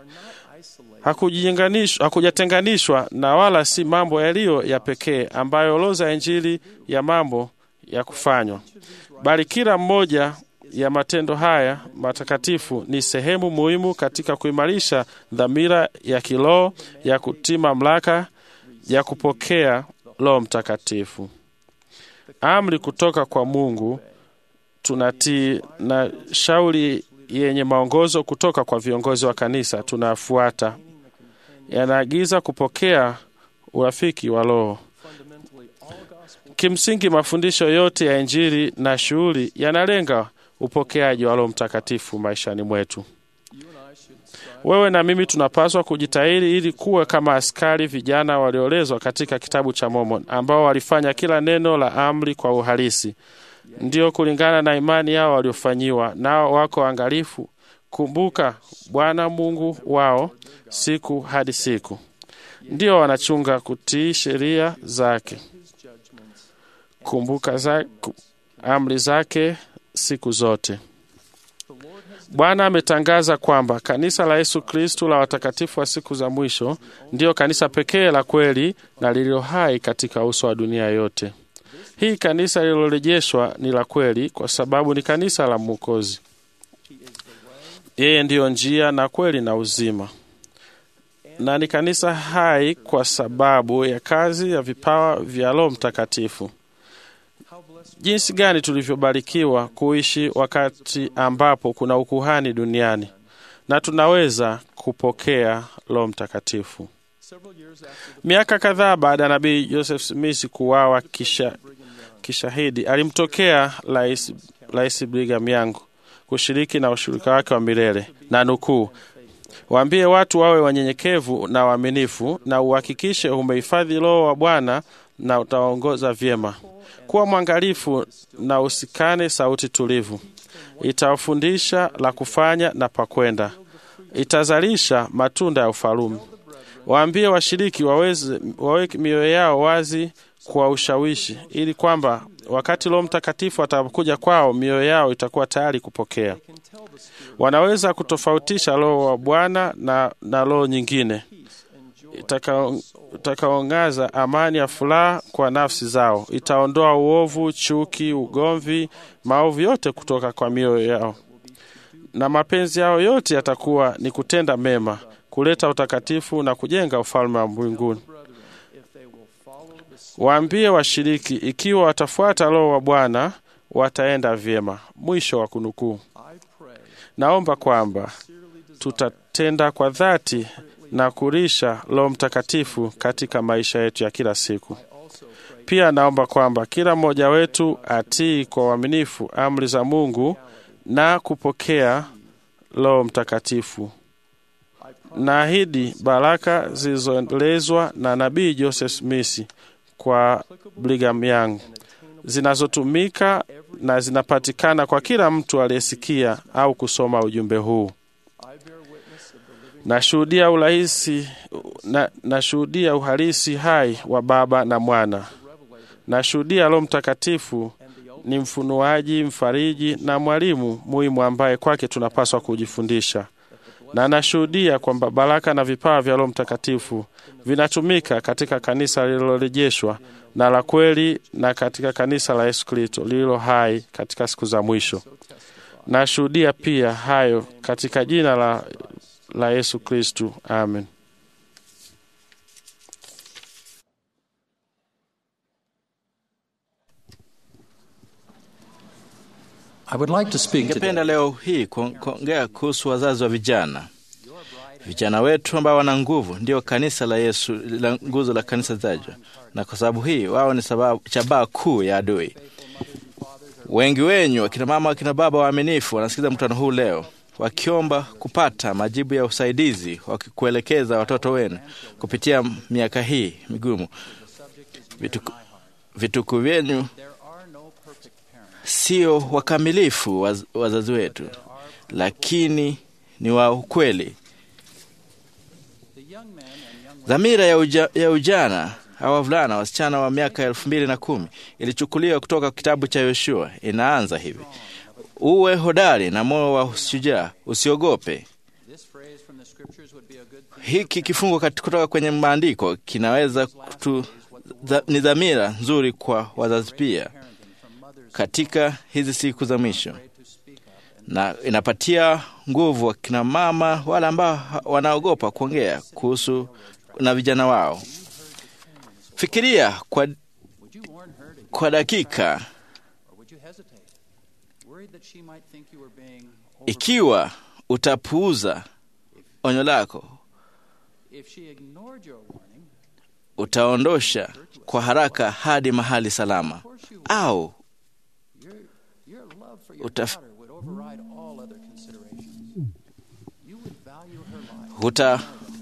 hakujatenganishwa na wala si mambo yaliyo ya pekee ambayo orodha ya Injili ya mambo ya kufanywa, bali kila mmoja ya matendo haya matakatifu ni sehemu muhimu katika kuimarisha dhamira ya kiroho ya kutii mamlaka ya kupokea Roho Mtakatifu. Amri kutoka kwa Mungu tunatii na shauri yenye maongozo kutoka kwa viongozi wa kanisa tunafuata, yanaagiza kupokea urafiki wa Roho. Kimsingi, mafundisho yote ya Injili na shughuli yanalenga upokeaji wa Roho Mtakatifu maishani mwetu. Wewe na mimi tunapaswa kujitahidi ili kuwa kama askari vijana waliolezwa katika kitabu cha Mormon ambao walifanya kila neno la amri kwa uhalisi, ndio kulingana na imani yao waliofanyiwa, nao wako angalifu kumbuka Bwana Mungu wao siku hadi siku, ndio wanachunga kutii sheria zake, kumbuka za, amri zake siku zote. Bwana ametangaza kwamba kanisa la Yesu Kristu la watakatifu wa siku za mwisho ndiyo kanisa pekee la kweli na lililo hai katika uso wa dunia yote. Hii kanisa lililorejeshwa ni la kweli kwa sababu ni kanisa la Mwokozi. Yeye ndiyo njia na kweli na uzima, na ni kanisa hai kwa sababu ya kazi ya vipawa vya Roho Mtakatifu. Jinsi gani tulivyobarikiwa kuishi wakati ambapo kuna ukuhani duniani na tunaweza kupokea Roho Mtakatifu. Miaka kadhaa baada ya nabii Joseph Smith kuuawa kisha kishahidi, alimtokea Rais Rais Brigham Young kushiriki na ushirika wake wa milele na nukuu, waambie watu wawe wanyenyekevu na waaminifu, na uhakikishe umehifadhi Roho wa Bwana na utaongoza vyema. Kuwa mwangalifu na usikane sauti tulivu, itawafundisha la kufanya na pakwenda, itazalisha matunda ya ufalume. Waambie washiriki waweze waweke mioyo yao wazi kwa ushawishi, ili kwamba wakati Roho Mtakatifu atakapokuja kwao, mioyo yao itakuwa tayari kupokea. Wanaweza kutofautisha Roho wa Bwana na, na roho nyingine itakaong'aza amani ya furaha kwa nafsi zao, itaondoa uovu, chuki, ugomvi, maovu yote kutoka kwa mioyo yao, na mapenzi yao yote yatakuwa ni kutenda mema, kuleta utakatifu na kujenga ufalme wa mbinguni. Waambie washiriki, ikiwa watafuata Roho wa Bwana wataenda vyema. Mwisho wa kunukuu. Naomba kwamba tutatenda kwa dhati na kurisha Roho Mtakatifu katika maisha yetu ya kila siku. Pia naomba kwamba kila mmoja wetu atii kwa uaminifu amri za Mungu na kupokea Roho Mtakatifu. Naahidi baraka zilizoelezwa na nabii Joseph Smith kwa Brigham Young zinazotumika na zinapatikana kwa kila mtu aliyesikia au kusoma ujumbe huu. Nashuhudia urahisi na nashuhudia uhalisi hai wa Baba na Mwana. Nashuhudia Roho Mtakatifu ni mfunuaji, mfariji na mwalimu muhimu ambaye kwake tunapaswa kujifundisha, na nashuhudia kwamba baraka na vipawa vya Roho Mtakatifu vinatumika katika kanisa lililorejeshwa na la kweli na katika kanisa la Yesu Kristo lililo hai katika siku za mwisho. Nashuhudia pia hayo katika jina la la Yesu Kristu. Amen. I would like to speak today. Ningependa leo hii kuongea kuhusu wazazi wa vijana. Vijana wetu ambao wana nguvu ndio kanisa la Yesu, la nguzo la kanisa tajwa, na kwa sababu hii wao ni sababu shabaha kuu ya adui. Wengi wenyu akina mama, akina baba waaminifu wanasikiza mkutano huu leo wakiomba kupata majibu ya usaidizi wakikuelekeza watoto wenu kupitia miaka hii migumu. Vituku, vituku vyenu sio wakamilifu waz, wazazi wetu, lakini ni wa ukweli. Dhamira ya, uja, ya ujana au wavulana wasichana wa miaka elfu mbili na kumi ilichukuliwa kutoka kitabu cha Yoshua. Inaanza hivi: uwe hodari na moyo wa shujaa, usiogope. Hiki kifungo kutoka kwenye maandiko kinaweza kutu, dha, ni dhamira nzuri kwa wazazi pia katika hizi siku za mwisho, na inapatia nguvu wakina mama wale ambao wanaogopa kuongea kuhusu na vijana wao. Fikiria kwa, kwa dakika ikiwa utapuuza onyo lako, utaondosha kwa haraka hadi mahali salama, au utaf... uta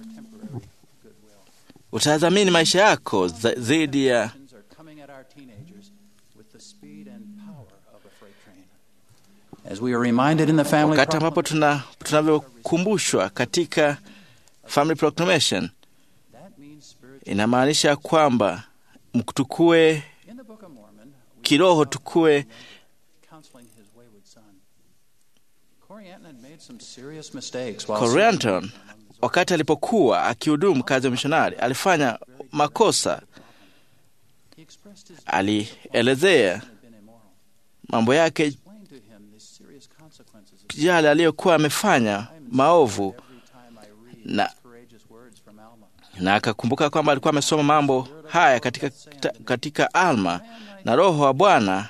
utadhamini maisha yako zaidi ya wakati ambapo tuna tunavyokumbushwa katika Family Proclamation, inamaanisha kwamba tukue kiroho, tukue Corianton wakati alipokuwa akihudumu kazi ya mishonari alifanya makosa. Alielezea mambo yake yale aliyokuwa amefanya maovu, na, na akakumbuka kwamba alikuwa amesoma mambo haya katika, katika Alma, na Roho wa Bwana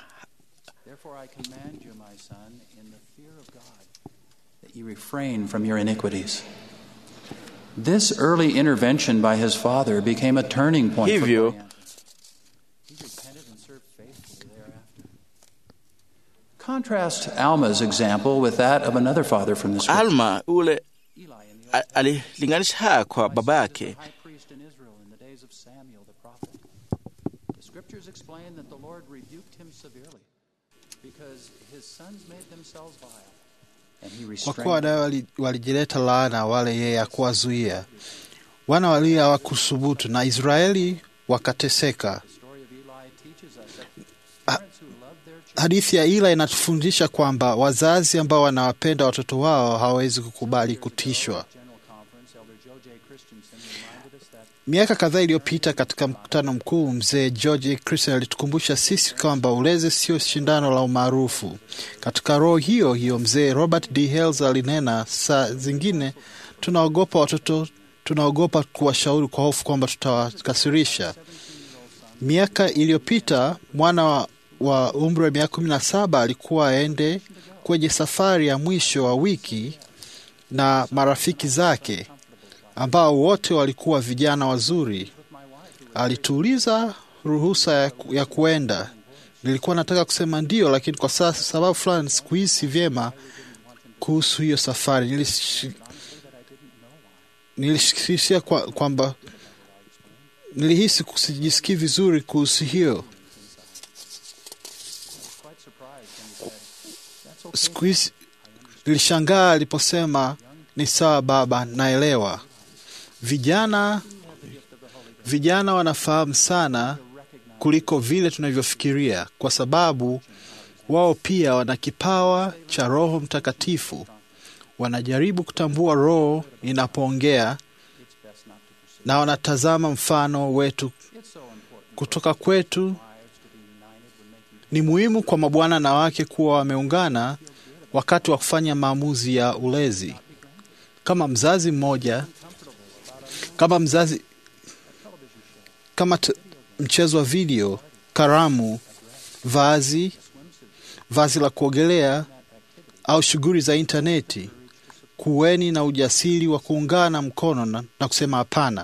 refrain from your iniquities. This early intervention by his father became a turning point hivyo for He repented and served faithfully thereafter. Contrast Alma's example with that of another father from the scripture. Alma ule alilinganisha haya kwa baba yake. High priest in Israel in the days of Samuel the prophet. The scriptures explain that the Lord rebuked him severely because his sons made themselves vile. Kwa kuwa wadawe walijileta laana wale yeye hakuwazuia, wana walio hawakusubutu, na Israeli wakateseka. Ha, hadithi ya Ila inatufundisha kwamba wazazi ambao wanawapenda watoto wao hawawezi kukubali kutishwa. Miaka kadhaa iliyopita katika mkutano mkuu, mzee George Christian alitukumbusha sisi kwamba ulezi sio shindano la umaarufu. Katika roho hiyo hiyo, mzee Robert D. Hales alinena, saa zingine tunaogopa watoto, tunaogopa kuwashauri kwa hofu kwamba tutawakasirisha. Miaka iliyopita mwana wa, wa umri wa miaka kumi na saba alikuwa aende kwenye safari ya mwisho wa wiki na marafiki zake ambao wote walikuwa vijana wazuri. Alituuliza ruhusa ya, ya kuenda. Nilikuwa nataka kusema ndio, lakini kwa sasa sababu fulani sikuhisi vyema kuhusu hiyo safari. Nilish, nilishikisia kwamba kwa nilihisi kusijisikii vizuri kuhusu hiyo. Siku hizi nilishangaa aliposema ni sawa baba, naelewa. Vijana vijana wanafahamu sana kuliko vile tunavyofikiria, kwa sababu wao pia wana kipawa cha Roho Mtakatifu. Wanajaribu kutambua Roho inapoongea na wanatazama mfano wetu kutoka kwetu. Ni muhimu kwa mabwana na wake kuwa wameungana wakati wa kufanya maamuzi ya ulezi. Kama mzazi mmoja, kama mzazi, kama mchezo wa video, karamu, vazi, vazi la kuogelea au shughuli za intaneti, kuweni na ujasiri wa kuungana mkono na, na kusema hapana.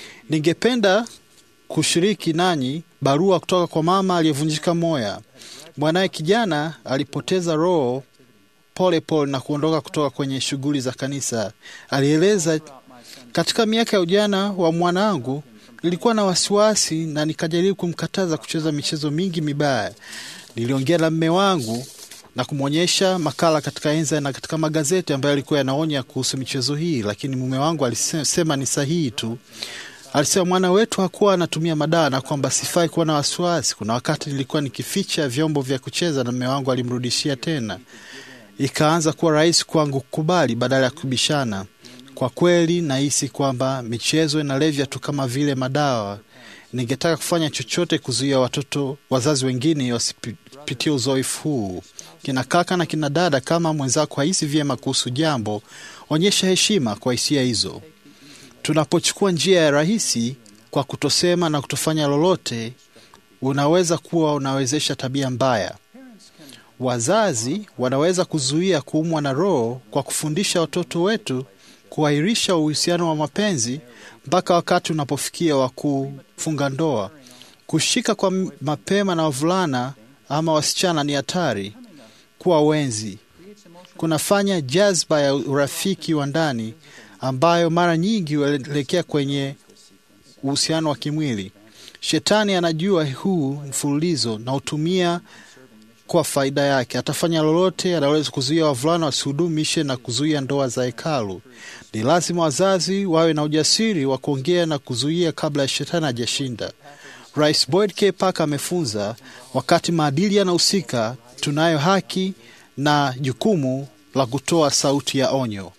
Ningependa kushiriki nanyi barua kutoka kwa mama aliyevunjika moya. Mwanaye kijana alipoteza roho pole pole na kuondoka kutoka kwenye shughuli za kanisa. Alieleza, katika miaka ya ujana wa mwanangu nilikuwa na wasiwasi na nikajaribu kumkataza kucheza michezo mingi mibaya. Niliongea na mme wangu na kumwonyesha makala katika enza na katika magazeti ambayo yalikuwa yanaonya kuhusu michezo hii, lakini mume wangu alisema ni sahihi tu. Alisema mwana wetu hakuwa anatumia madawa na kwamba sifai kuwa na wasiwasi. Kuna wakati nilikuwa nikificha vyombo vya kucheza na mume wangu alimrudishia tena. Ikaanza kuwa rahisi kwangu kukubali badala ya kubishana. Kwa kweli nahisi kwamba michezo inalevya tu kama vile madawa. Ningetaka kufanya chochote kuzuia watoto wazazi wengine wasipitie uzoefu huu. Kina kaka na kina dada, kama mwenzako hahisi vyema kuhusu jambo, onyesha heshima kwa hisia hizo. Tunapochukua njia ya rahisi kwa kutosema na kutofanya lolote, unaweza kuwa unawezesha tabia mbaya. Wazazi wanaweza kuzuia kuumwa na roho kwa kufundisha watoto wetu kuahirisha uhusiano wa mapenzi mpaka wakati unapofikia wa kufunga ndoa. Kushika kwa mapema na wavulana ama wasichana ni hatari. Kuwa wenzi kunafanya jazba ya urafiki wa ndani ambayo mara nyingi huelekea kwenye uhusiano wa kimwili. Shetani anajua huu mfululizo na hutumia kwa faida yake. Atafanya lolote anaweza kuzuia wavulana wasihudumishe na kuzuia ndoa za hekalu. Ni lazima wazazi wawe na ujasiri wa kuongea na kuzuia kabla ya shetani hajashinda. Rais Boyd K. Parker amefunza, wakati maadili yanahusika, tunayo haki na jukumu la kutoa sauti ya onyo.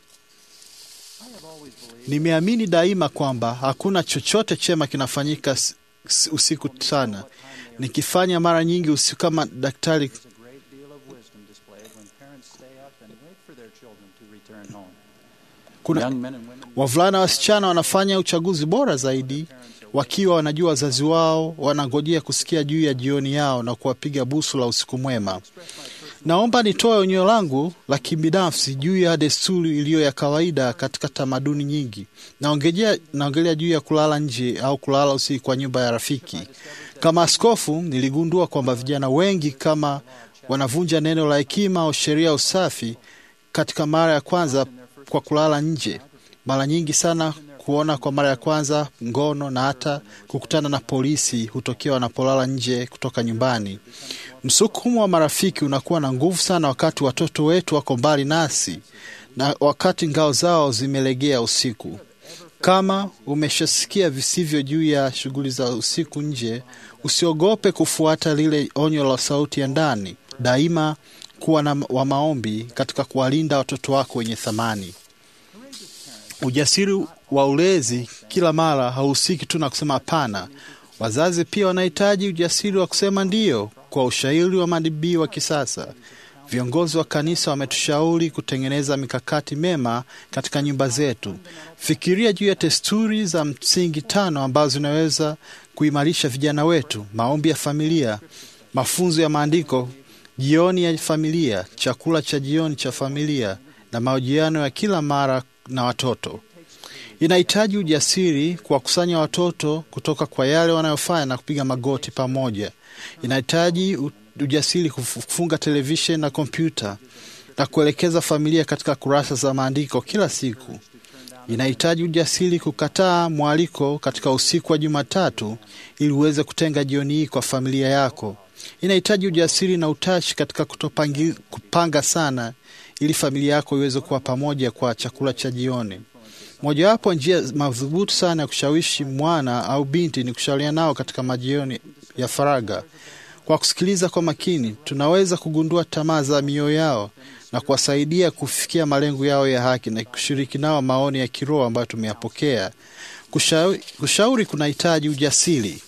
Nimeamini daima kwamba hakuna chochote chema kinafanyika usiku sana. Nikifanya mara nyingi usiku kama daktari kuna wavulana wasichana wanafanya uchaguzi bora zaidi wakiwa wanajua wazazi wao wanangojea kusikia juu ya jioni yao na kuwapiga busu la usiku mwema. Naomba nitoe onyo langu la kibinafsi juu ya desturi iliyo ya kawaida katika tamaduni nyingi. Naongelea naongelea juu ya kulala nje au kulala usiku kwa nyumba ya rafiki. Kama askofu, niligundua kwamba vijana wengi kama wanavunja neno la hekima au sheria ya usafi katika mara ya kwanza kwa kulala nje. Mara nyingi sana kuona kwa mara ya kwanza ngono na hata kukutana na polisi hutokea wanapolala nje kutoka nyumbani. Msukumo wa marafiki unakuwa na nguvu sana wakati watoto wetu wako mbali nasi na wakati ngao zao zimelegea usiku. Kama umeshasikia visivyo juu ya shughuli za usiku nje, usiogope kufuata lile onyo la sauti ya ndani. Daima kuwa na wa maombi katika kuwalinda watoto wako wenye thamani. Ujasiri wa ulezi kila mara hauhusiki tu na kusema hapana. Wazazi pia wanahitaji ujasiri wa kusema ndiyo kwa ushauri wa madibii wa kisasa. Viongozi wa kanisa wametushauri kutengeneza mikakati mema katika nyumba zetu. Fikiria juu ya desturi za msingi tano ambazo zinaweza kuimarisha vijana wetu: maombi ya familia, mafunzo ya maandiko, jioni ya familia, chakula cha jioni cha familia na mahojiano ya kila mara na watoto. Inahitaji ujasiri kuwakusanya watoto kutoka kwa yale wanayofanya na kupiga magoti pamoja. Inahitaji ujasiri kufunga televisheni na kompyuta na kuelekeza familia katika kurasa za maandiko kila siku. Inahitaji ujasiri kukataa mwaliko katika usiku wa Jumatatu ili uweze kutenga jioni hii kwa familia yako. Inahitaji ujasiri na utashi katika kutopangi, kupanga sana ili familia yako iweze kuwa pamoja kwa chakula cha jioni. Mojawapo njia madhubuti sana ya kushawishi mwana au binti ni kushauriana nao katika majioni ya faragha. Kwa kusikiliza kwa makini, tunaweza kugundua tamaa za mioyo yao na kuwasaidia kufikia malengo yao ya haki na kushiriki nao maoni ya kiroho ambayo tumeyapokea. Kushauri, kushauri kunahitaji ujasiri.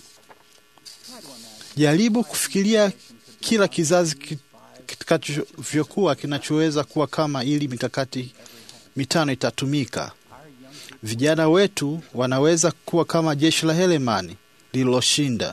Jaribu kufikiria kila kizazi kitakavyokuwa kinachoweza kuwa kama, ili mikakati mitano itatumika. Vijana wetu wanaweza kuwa kama jeshi la Helemani lililoshinda.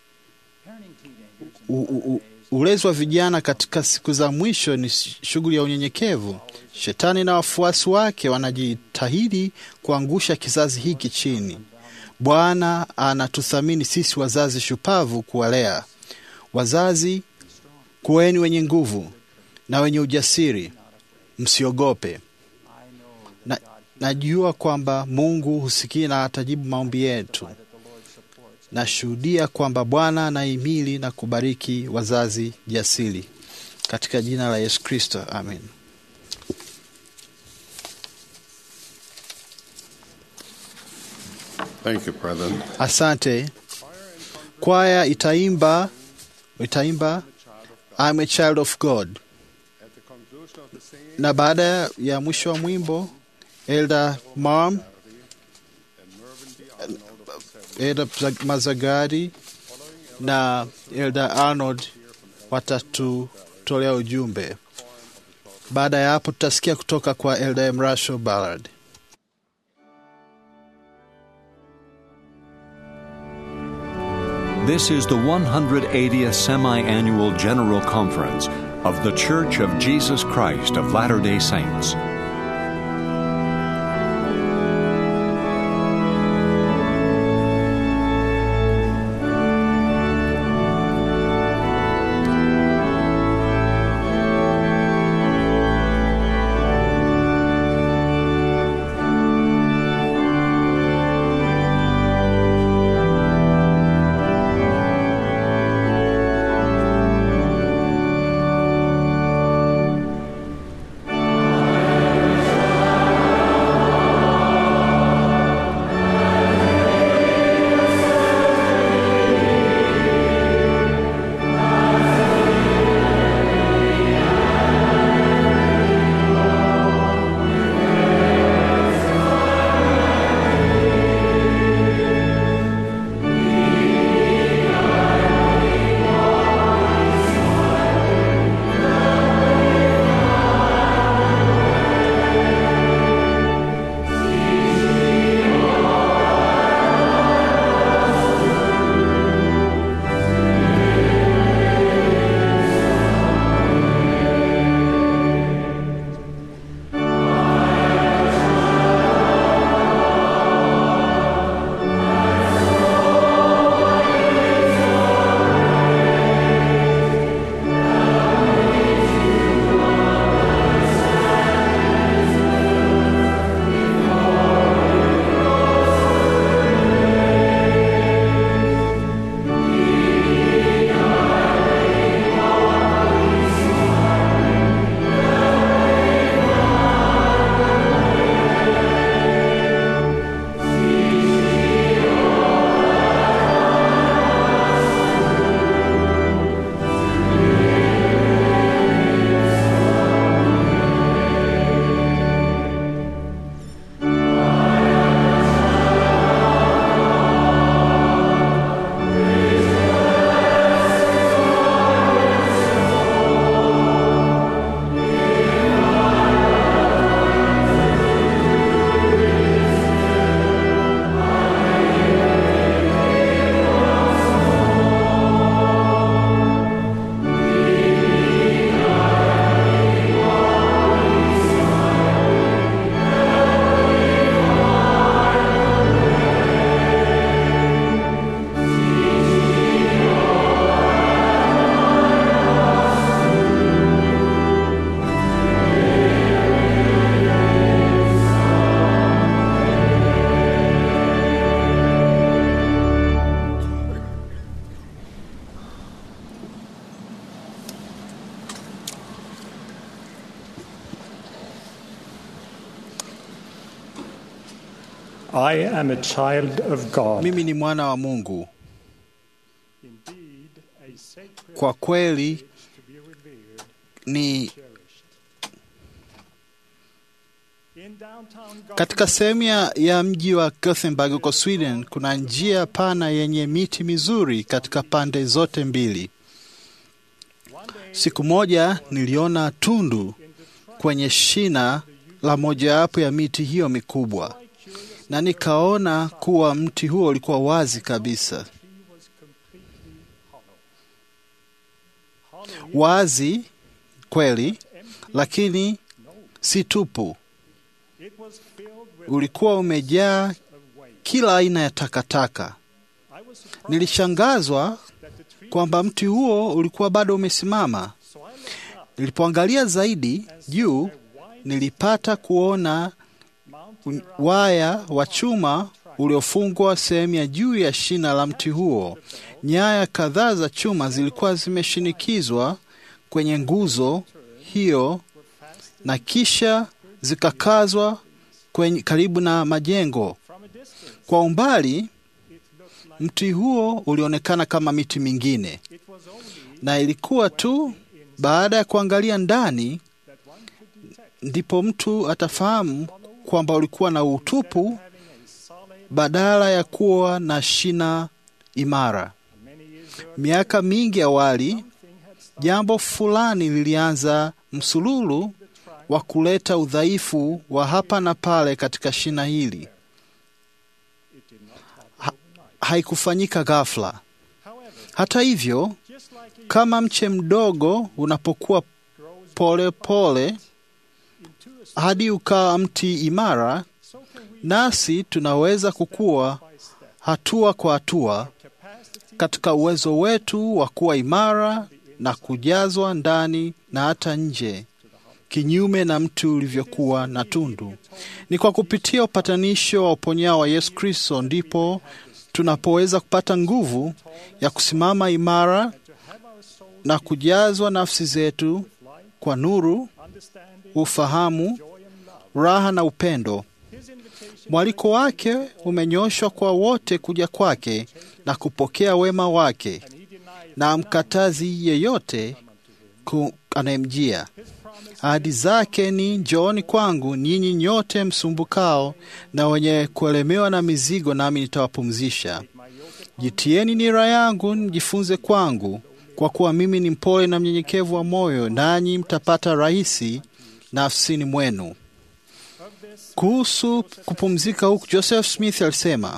Ulezi wa vijana katika siku za mwisho ni shughuli ya unyenyekevu. Shetani na wafuasi wake wanajitahidi kuangusha kizazi hiki chini. Bwana anatuthamini sisi wazazi shupavu kuwalea. Wazazi Kuweni wenye nguvu na wenye ujasiri, msiogope. Na, najua kwamba Mungu husikia na atajibu maombi yetu. Nashuhudia kwamba Bwana anahimili na kubariki wazazi jasiri, katika jina la Yesu Kristo, amen. Thank you, brethren. Asante. Kwaya itaimba itaimba I'm a child of God, na baada ya mwisho wa mwimbo Elder Marm, Elder Mazagari na Elder Arnold watatutolea ujumbe. Baada ya hapo tutasikia kutoka kwa Elder Emrasho Ballard. This is the 180th Semi Annual General Conference of The Church of Jesus Christ of Latter day Saints. I am a child of God. Mimi ni mwana wa Mungu. Indeed, a sacred Kwa kweli to be revered, ni cherished. In downtown katika sehemu ya- ya mji wa Gothenburg huko Sweden, kuna njia pana yenye miti mizuri katika pande zote mbili. Siku moja niliona tundu kwenye shina la mojawapo ya miti hiyo mikubwa, na nikaona kuwa mti huo ulikuwa wazi kabisa, was completely hollow. Hollow wazi kweli, lakini si tupu. it was filled with Ulikuwa umejaa of waste. kila aina ya takataka. I was surprised Nilishangazwa that the tree kwamba mti huo ulikuwa bado umesimama. Nilipoangalia zaidi juu, nilipata kuona waya wa chuma uliofungwa sehemu ya juu ya shina la mti huo. Nyaya kadhaa za chuma zilikuwa zimeshinikizwa kwenye nguzo hiyo na kisha zikakazwa kwenye karibu na majengo. Kwa umbali, mti huo ulionekana kama miti mingine, na ilikuwa tu baada ya kuangalia ndani ndipo mtu atafahamu kwamba ulikuwa na utupu badala ya kuwa na shina imara. Miaka mingi awali, jambo fulani lilianza msululu wa kuleta udhaifu wa hapa na pale katika shina hili. Ha, haikufanyika ghafla. Hata hivyo, kama mche mdogo unapokuwa pole pole hadi ukawa mti imara, nasi tunaweza kukua hatua kwa hatua katika uwezo wetu wa kuwa imara na kujazwa ndani na hata nje, kinyume na mti ulivyokuwa na tundu. Ni kwa kupitia upatanisho wa uponyao wa Yesu Kristo ndipo tunapoweza kupata nguvu ya kusimama imara na kujazwa nafsi zetu kwa nuru, ufahamu, raha na upendo. Mwaliko wake umenyoshwa kwa wote kuja kwake na kupokea wema wake, na amkatazi yeyote anayemjia. Ahadi zake ni njooni kwangu nyinyi nyote msumbukao na wenye kuelemewa na mizigo, nami nitawapumzisha. Jitieni nira yangu, mjifunze kwangu, kwa kuwa mimi ni mpole na mnyenyekevu wa moyo, nanyi mtapata rahisi nafsini mwenu. Kuhusu kupumzika huku, Joseph Smith alisema,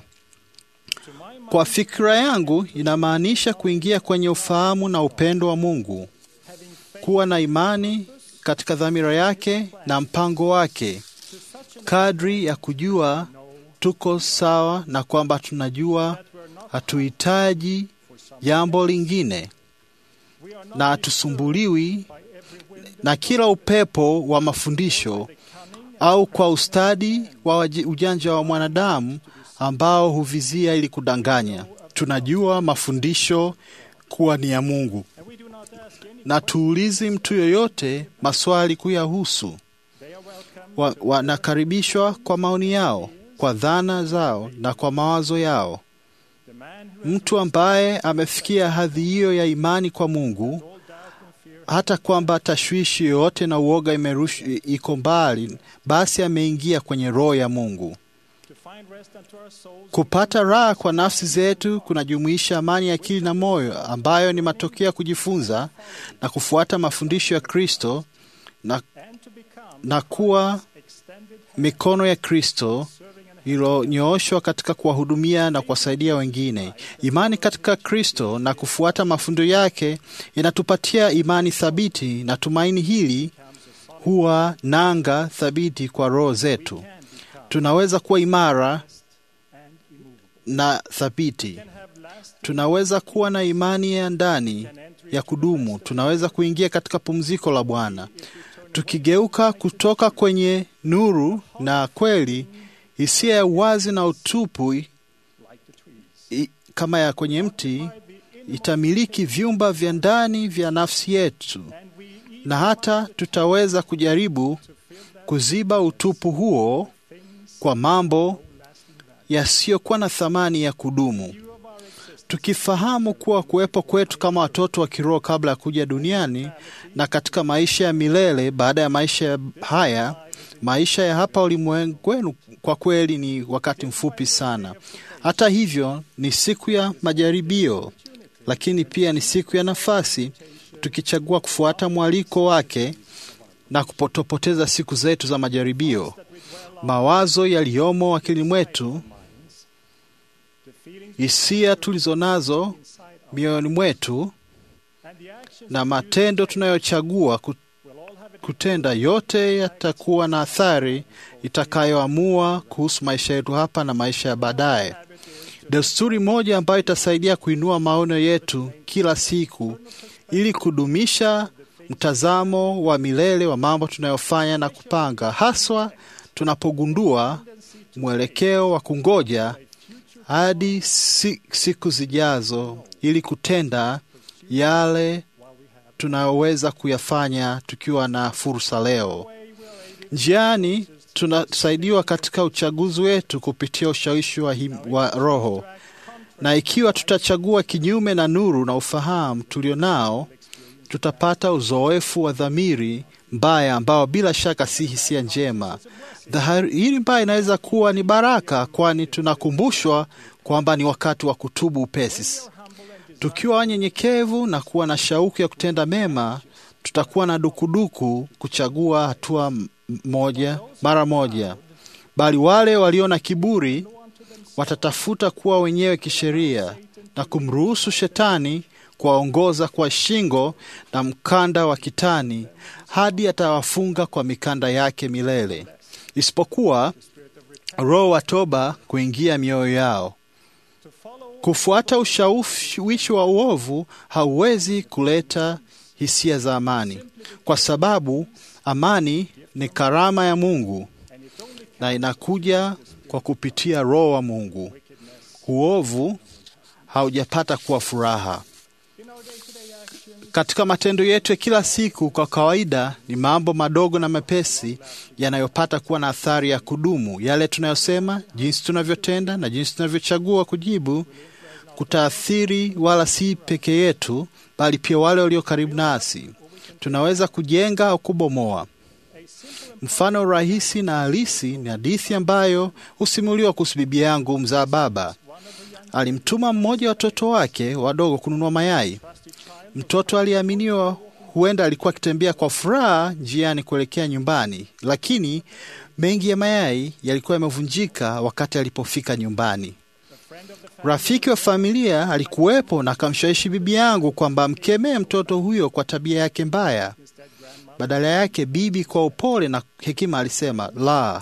kwa fikra yangu inamaanisha kuingia kwenye ufahamu na upendo wa Mungu, kuwa na imani katika dhamira yake na mpango wake, kadri ya kujua tuko sawa na kwamba tunajua hatuhitaji jambo lingine na hatusumbuliwi na kila upepo wa mafundisho au kwa ustadi wa ujanja wa mwanadamu ambao huvizia ili kudanganya. Tunajua mafundisho kuwa ni ya Mungu na tuulizi mtu yoyote maswali kuyahusu. Wanakaribishwa wa kwa maoni yao, kwa dhana zao na kwa mawazo yao. Mtu ambaye amefikia hadhi hiyo ya imani kwa Mungu, hata kwamba tashwishi yoyote na uoga imerush, iko mbali, basi ameingia kwenye roho ya Mungu. Kupata raha kwa nafsi zetu kunajumuisha amani ya akili na moyo, ambayo ni matokeo ya kujifunza na kufuata mafundisho ya Kristo na, na kuwa mikono ya Kristo iliyonyooshwa katika kuwahudumia na kuwasaidia wengine. Imani katika Kristo na kufuata mafundo yake inatupatia imani thabiti, na tumaini hili huwa nanga thabiti kwa roho zetu. Tunaweza kuwa imara na thabiti. Tunaweza kuwa na imani ya ndani ya kudumu. Tunaweza kuingia katika pumziko la Bwana tukigeuka kutoka kwenye nuru na kweli hisia ya uwazi na utupu i, kama ya kwenye mti itamiliki vyumba vya ndani vya nafsi yetu, na hata tutaweza kujaribu kuziba utupu huo kwa mambo yasiyokuwa na thamani ya kudumu, tukifahamu kuwa kuwepo kwetu kama watoto wa kiroho kabla ya kuja duniani na katika maisha ya milele baada ya maisha haya maisha ya hapa ulimwenguni kwa kweli ni wakati mfupi sana. Hata hivyo, ni siku ya majaribio, lakini pia ni siku ya nafasi, tukichagua kufuata mwaliko wake na kupotopoteza siku zetu za majaribio. Mawazo yaliyomo akili mwetu, hisia tulizonazo mioyoni mwetu na matendo tunayochagua kutenda yote yatakuwa na athari itakayoamua kuhusu maisha yetu hapa na maisha ya baadaye. desturi moja ambayo itasaidia kuinua maono yetu kila siku ili kudumisha mtazamo wa milele wa mambo tunayofanya na kupanga, haswa tunapogundua mwelekeo wa kungoja hadi si, siku zijazo ili kutenda yale tunayoweza kuyafanya tukiwa na fursa leo. Njiani tunasaidiwa katika uchaguzi wetu kupitia ushawishi wa, him, wa Roho, na ikiwa tutachagua kinyume na nuru na ufahamu tulionao, tutapata uzoefu wa dhamiri mbaya ambao bila shaka si hisia njema. Dhahiri mbaya inaweza kuwa ni baraka, kwani tunakumbushwa kwamba ni wakati wa kutubu upesi. Tukiwa wanyenyekevu na kuwa na shauku ya kutenda mema, tutakuwa na dukuduku kuchagua hatua moja mara moja, bali wale walio na kiburi watatafuta kuwa wenyewe kisheria na kumruhusu shetani kuwaongoza kwa shingo na mkanda wa kitani hadi atawafunga kwa mikanda yake milele, isipokuwa roho wa toba kuingia mioyo yao. Kufuata ushawishi wa uovu hauwezi kuleta hisia za amani, kwa sababu amani ni karama ya Mungu na inakuja kwa kupitia Roho wa Mungu. Uovu haujapata kuwa furaha. Katika matendo yetu ya kila siku, kwa kawaida ni mambo madogo na mepesi yanayopata kuwa na athari ya kudumu. Yale tunayosema, jinsi tunavyotenda na jinsi tunavyochagua kujibu kutaathiri wala si peke yetu, bali pia wale walio karibu nasi. Tunaweza kujenga au kubomoa. Mfano rahisi na halisi ni hadithi ambayo husimuliwa kuhusu bibi yangu mzaa baba. Alimtuma mmoja wa watoto wake wadogo kununua mayai. Mtoto aliyeaminiwa huenda alikuwa akitembea kwa furaha njiani kuelekea nyumbani, lakini mengi ya mayai yalikuwa yamevunjika wakati alipofika nyumbani. Rafiki wa familia alikuwepo na akamshawishi bibi yangu kwamba amkemee mtoto huyo kwa tabia yake mbaya. Badala yake, bibi kwa upole na hekima alisema, la,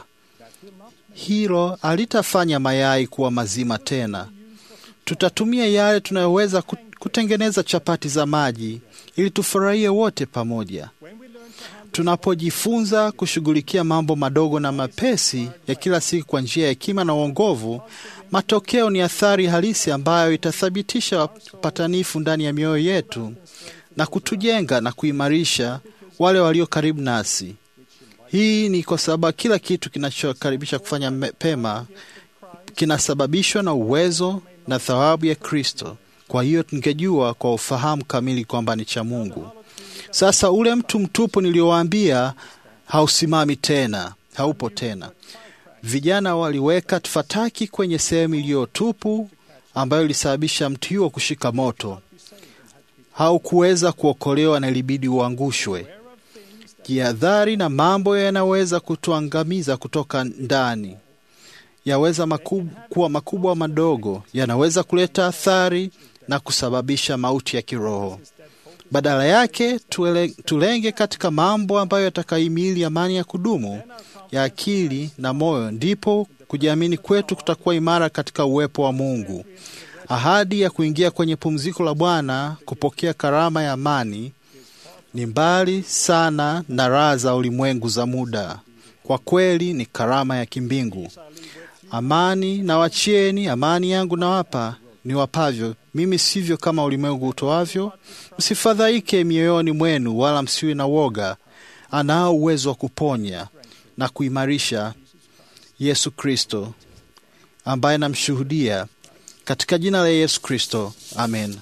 hilo halitafanya mayai kuwa mazima tena. Tutatumia yale tunayoweza kutengeneza chapati za maji ili tufurahie wote pamoja. Tunapojifunza kushughulikia mambo madogo na mapesi ya kila siku kwa njia ya hekima na uongovu, matokeo ni athari halisi ambayo itathibitisha upatanifu ndani ya mioyo yetu na kutujenga na kuimarisha wale walio karibu nasi. Hii ni kwa sababu kila kitu kinachokaribisha kufanya pema kinasababishwa na uwezo na thawabu ya Kristo. Kwa hiyo tungejua kwa ufahamu kamili kwamba ni cha Mungu. Sasa ule mtu mtupu niliowaambia hausimami tena, haupo tena. Vijana waliweka fataki kwenye sehemu iliyotupu ambayo ilisababisha mti huo kushika moto. Haukuweza kuokolewa na ilibidi uangushwe. Jihadhari na mambo yanaweza kutuangamiza kutoka ndani, yaweza makub, kuwa makubwa madogo, yanaweza kuleta athari na kusababisha mauti ya kiroho. Badala yake tuele, tulenge katika mambo ambayo yatakahimili amani ya kudumu ya akili na moyo, ndipo kujiamini kwetu kutakuwa imara katika uwepo wa Mungu. Ahadi ya kuingia kwenye pumziko la Bwana, kupokea karama ya amani, ni mbali sana na raha za ulimwengu za muda. Kwa kweli ni karama ya kimbingu. Amani na wachieni, amani yangu nawapa ni wapavyo mimi, sivyo kama ulimwengu utoavyo. Msifadhaike mioyoni mwenu, wala msiwe na woga. Anao uwezo wa kuponya na kuimarisha Yesu Kristo ambaye namshuhudia katika jina la Yesu Kristo, amen.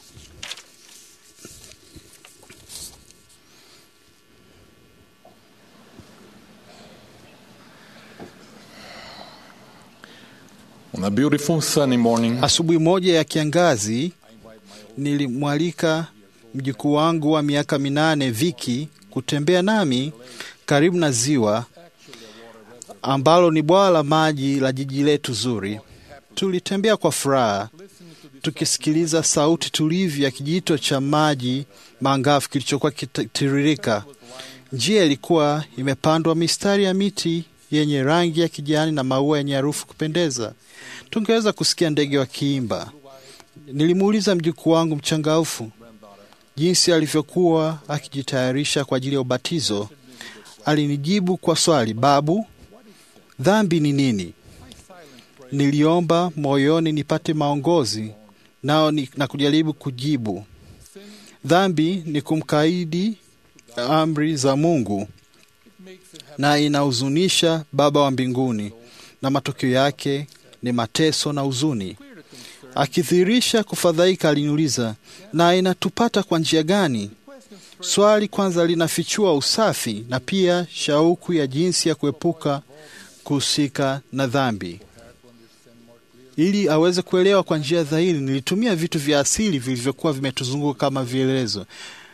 On a beautiful sunny morning. Asubuhi moja ya kiangazi nilimwalika mjukuu wangu wa miaka minane Viki kutembea nami karibu na ziwa ambalo ni bwawa la maji la jiji letu zuri. Tulitembea kwa furaha tukisikiliza sauti tulivu ya kijito cha maji maangavu kilichokuwa kitiririka. Njia ilikuwa imepandwa mistari ya miti yenye rangi ya kijani na maua yenye harufu kupendeza. Tungeweza kusikia ndege wakiimba. Nilimuuliza mjukuu wangu mchangaufu jinsi alivyokuwa akijitayarisha kwa ajili ya ubatizo. Alinijibu kwa swali, babu, dhambi ni nini? Niliomba moyoni nipate maongozi nao ni, na kujaribu kujibu. Dhambi ni kumkaidi amri za Mungu na inahuzunisha Baba wa mbinguni, na matokeo yake ni mateso na huzuni. Akidhihirisha kufadhaika, aliniuliza, na inatupata kwa njia gani? Swali kwanza linafichua usafi na pia shauku ya jinsi ya kuepuka kuhusika na dhambi. Ili aweze kuelewa kwa njia dhahiri, nilitumia vitu vya asili vilivyokuwa vimetuzunguka kama vielelezo.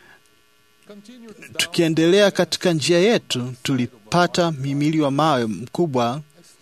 Tukiendelea katika njia yetu, tulipata mhimili wa mawe mkubwa.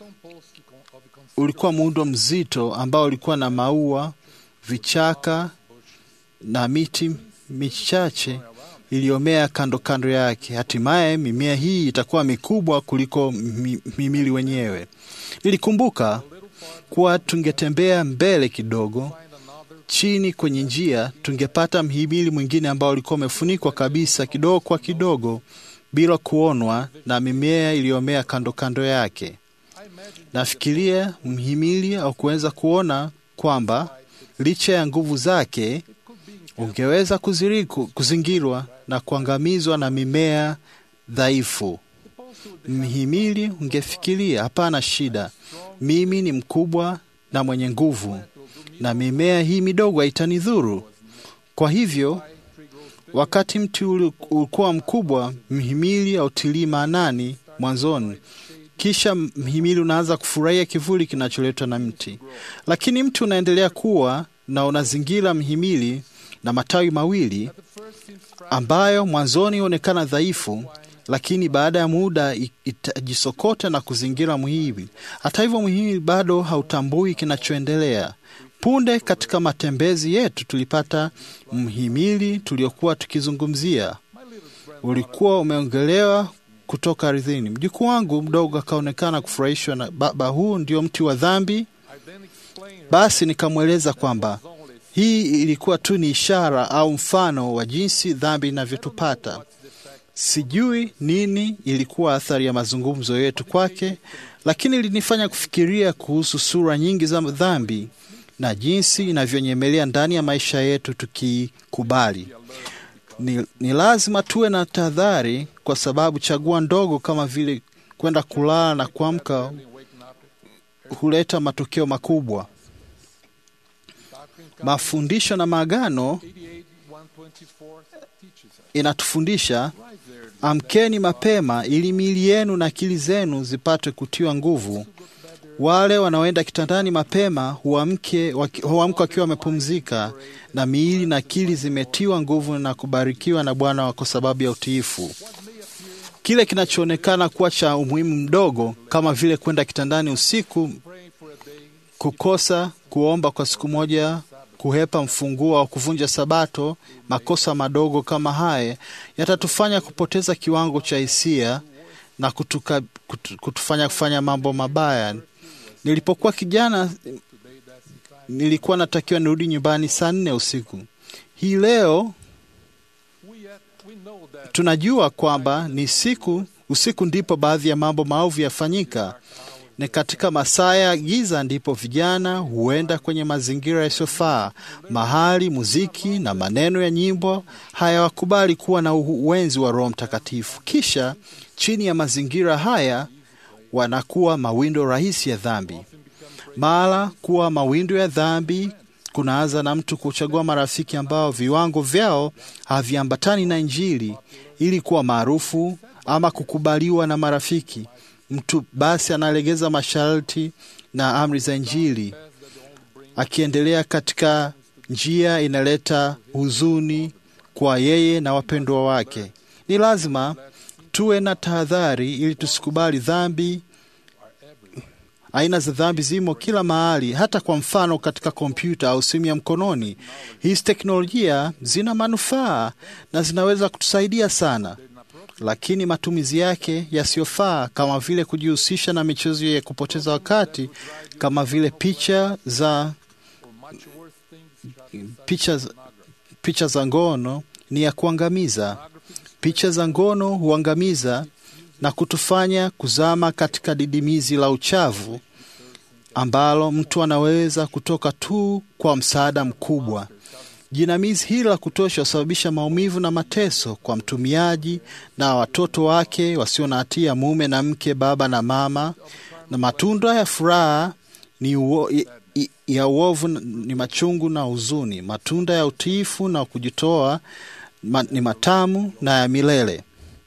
Ulikuwa muundo mzito ambao ulikuwa na maua, vichaka na miti michache iliyomea kando kando yake. Hatimaye mimea hii itakuwa mikubwa kuliko mhimili wenyewe. Nilikumbuka kuwa tungetembea mbele kidogo chini kwenye njia, tungepata mhimili mwingine ambao ulikuwa umefunikwa kabisa kidogo kwa kidogo bila kuonwa na mimea iliyomea kando kando yake. Nafikiria mhimili au kuweza kuona kwamba licha ya nguvu zake ungeweza kuziriku, kuzingirwa na kuangamizwa na mimea dhaifu. Mhimili ungefikiria hapana shida, mimi ni mkubwa na mwenye nguvu na mimea hii midogo haitanidhuru. Kwa hivyo, wakati mti ulikuwa mkubwa, mhimili hautilii maanani mwanzoni, kisha mhimili unaanza kufurahia kivuli kinacholetwa na mti, lakini mti unaendelea kuwa na unazingira mhimili na matawi mawili ambayo mwanzoni huonekana dhaifu, lakini baada ya muda itajisokota na kuzingira mhimili. Hata hivyo, mhimili bado hautambui kinachoendelea. Punde katika matembezi yetu tulipata mhimili tuliokuwa tukizungumzia, ulikuwa umeongelewa kutoka ardhini. Mjukuu wangu mdogo akaonekana kufurahishwa na baba, huu ndio mti wa dhambi. Basi nikamweleza kwamba hii ilikuwa tu ni ishara au mfano wa jinsi dhambi inavyotupata. Sijui nini ilikuwa athari ya mazungumzo yetu kwake, lakini ilinifanya kufikiria kuhusu sura nyingi za dhambi na jinsi inavyonyemelea ndani ya maisha yetu tukikubali. Ni, ni lazima tuwe na tahadhari, kwa sababu chagua ndogo kama vile kwenda kulala na kuamka huleta matokeo makubwa. Mafundisho na maagano inatufundisha amkeni mapema, ili miili yenu na akili zenu zipate kutiwa nguvu. Wale wanaoenda kitandani mapema huamka wakiwa wamepumzika na miili na akili zimetiwa nguvu na kubarikiwa na Bwana kwa sababu ya utiifu. Kile kinachoonekana kuwa cha umuhimu mdogo, kama vile kwenda kitandani usiku, kukosa kuomba kwa siku moja, kuhepa mfunguo au kuvunja Sabato, makosa madogo kama haya yatatufanya kupoteza kiwango cha hisia na kutuka, kutu, kutufanya kufanya mambo mabaya. Nilipokuwa kijana nilikuwa natakiwa nirudi nyumbani saa nne usiku. Hii leo tunajua kwamba ni siku usiku ndipo baadhi ya mambo maovu yafanyika. Ni katika masaa ya giza ndipo vijana huenda kwenye mazingira yasiyofaa, mahali muziki na maneno ya nyimbo hayawakubali kuwa na uwenzi wa Roho Mtakatifu. Kisha chini ya mazingira haya wanakuwa mawindo rahisi ya dhambi. Mara kuwa mawindo ya dhambi kunaanza na mtu kuchagua marafiki ambao viwango vyao haviambatani na Injili ili kuwa maarufu ama kukubaliwa na marafiki. Mtu basi analegeza masharti na amri za Injili, akiendelea katika njia inaleta huzuni kwa yeye na wapendwa wake. Ni lazima tuwe na tahadhari ili tusikubali dhambi. Aina za dhambi zimo kila mahali, hata kwa mfano katika kompyuta au simu ya mkononi. Hizi teknolojia zina manufaa na zinaweza kutusaidia sana. lakini matumizi yake yasiyofaa kama vile kujihusisha na michezo ya kupoteza wakati kama vile picha za picha, za- picha za ngono ni ya kuangamiza. Picha za ngono huangamiza na kutufanya kuzama katika didimizi la uchavu ambalo mtu anaweza kutoka tu kwa msaada mkubwa. Jinamizi hili la kutosha husababisha maumivu na mateso kwa mtumiaji na watoto wake wasio na hatia, mume na mke, baba na mama. Na matunda ya furaha ni uo, i, i, ya uovu ni machungu na huzuni. Matunda ya utiifu na kujitoa ma, ni matamu na ya milele.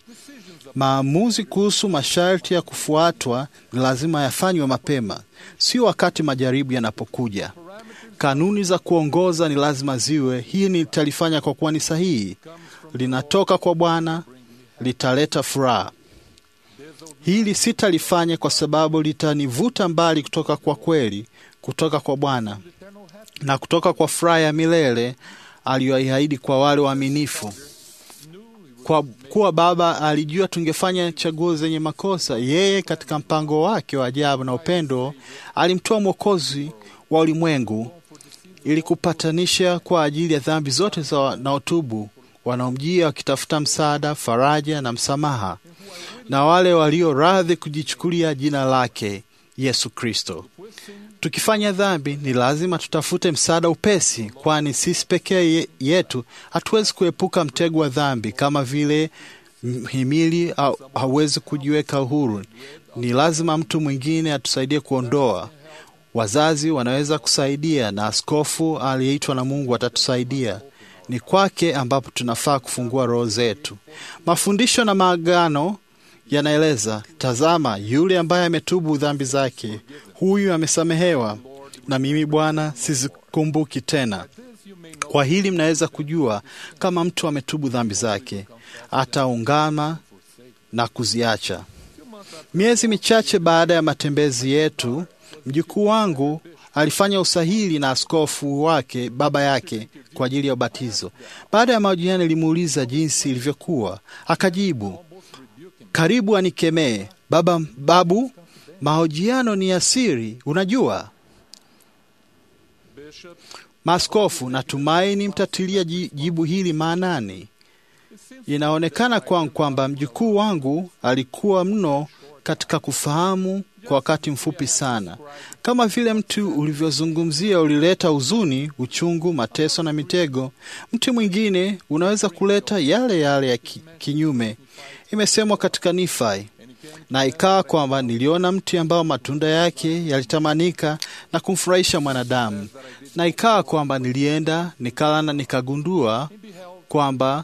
Maamuzi kuhusu masharti ya kufuatwa ni lazima yafanywe mapema, sio wakati majaribu yanapokuja. Kanuni za kuongoza ni lazima ziwe. Hii nitalifanya kwa kuwa ni sahihi, linatoka kwa Bwana, litaleta furaha. Hili sitalifanya kwa sababu litanivuta mbali kutoka kwa kweli, kutoka kwa Bwana na kutoka kwa furaha ya milele aliyoiahidi kwa wale waaminifu. Kwa kuwa Baba alijua tungefanya chaguo zenye makosa, yeye katika mpango wake wa ajabu na upendo alimtoa Mwokozi wa ulimwengu ili kupatanisha kwa ajili ya dhambi zote za wanaotubu, wanaomjia wakitafuta msaada, faraja na msamaha, na wale walio radhi kujichukulia jina lake Yesu Kristo. Tukifanya dhambi, ni lazima tutafute msaada upesi, kwani sisi pekee ye- yetu hatuwezi kuepuka mtego wa dhambi, kama vile mhimili au- hauwezi kujiweka uhuru. Ni lazima mtu mwingine atusaidie kuondoa. Wazazi wanaweza kusaidia, na askofu aliyeitwa na Mungu atatusaidia. Ni kwake ambapo tunafaa kufungua roho zetu. Mafundisho na maagano yanaeleza, tazama, yule ambaye ametubu dhambi zake, huyu amesamehewa, na mimi Bwana sizikumbuki tena. Kwa hili mnaweza kujua kama mtu ametubu dhambi zake, ataungama na kuziacha. Miezi michache baada ya matembezi yetu, mjukuu wangu alifanya usahili na askofu wake baba yake kwa ajili ya ubatizo. Baada ya mahojiano, nilimuuliza jinsi ilivyokuwa, akajibu, karibu anikemee baba. Babu, mahojiano ni ya siri, unajua. Maaskofu, natumaini mtatilia ji- jibu hili maanani. Inaonekana kwangu kwamba mjukuu wangu alikuwa mno katika kufahamu kwa wakati mfupi sana. Kama vile mti ulivyozungumzia ulileta huzuni, uchungu, mateso na mitego, mti mwingine unaweza kuleta yale yale ya ki, kinyume. Imesemwa katika Nifai, na ikawa kwamba niliona mti ambao matunda yake yalitamanika na kumfurahisha mwanadamu, na ikawa kwamba nilienda nikala na nikagundua kwamba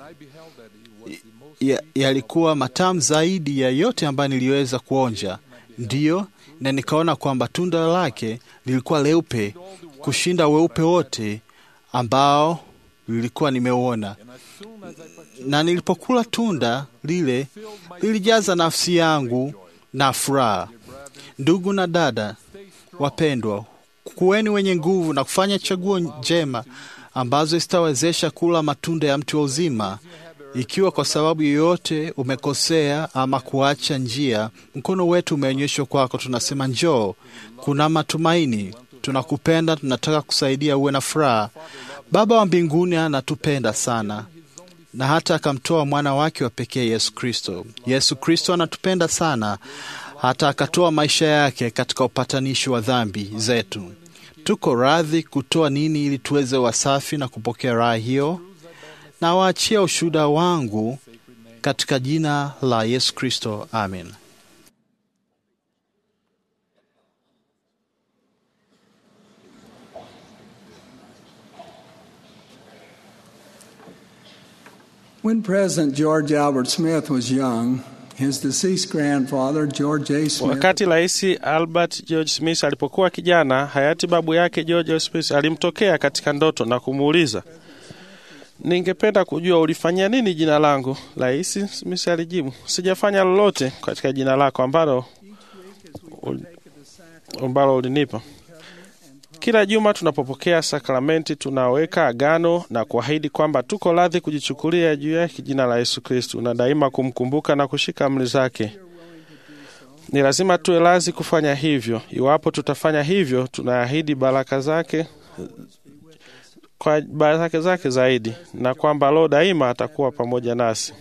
ya- yalikuwa matamu zaidi ya yote ambayo niliweza kuonja. Ndiyo, na nikaona kwamba tunda lake lilikuwa leupe kushinda weupe wote ambao lilikuwa nimeuona. Na nilipokula tunda lile, lilijaza nafsi yangu na furaha. Ndugu na dada wapendwa, kuweni wenye nguvu na kufanya chaguo njema ambazo zitawezesha kula matunda ya mti wa uzima. Ikiwa kwa sababu yoyote umekosea ama kuacha njia, mkono wetu umeonyeshwa kwako, tunasema njoo, kuna matumaini, tunakupenda, tunataka kusaidia uwe na furaha. Baba wa mbinguni anatupenda sana na hata akamtoa mwana wake wa pekee Yesu Kristo. Yesu Kristo anatupenda sana hata akatoa maisha yake katika upatanishi wa dhambi zetu. Tuko radhi kutoa nini ili tuweze wasafi na kupokea raha hiyo? Na waachia ushuhuda wangu katika jina la Yesu Kristo, amen. When President George Albert Smith was young, his deceased grandfather, George A. Smith, Wakati Rais Albert George Smith alipokuwa kijana, hayati babu yake George Smith alimtokea katika ndoto na kumuuliza, ningependa kujua ulifanyia nini jina langu. Rais Smith alijibu, sijafanya lolote katika jina lako ambalo ul- ambalo ulinipa. Kila juma tunapopokea sakramenti, tunaweka agano na kuahidi kwamba tuko radhi kujichukulia juu yake jina la Yesu Kristu na daima kumkumbuka na kushika amri zake. Ni lazima tuwe radhi kufanya hivyo. Iwapo tutafanya hivyo, tunaahidi baraka zake kwa baraka zake zaidi, na kwamba Roho daima atakuwa pamoja nasi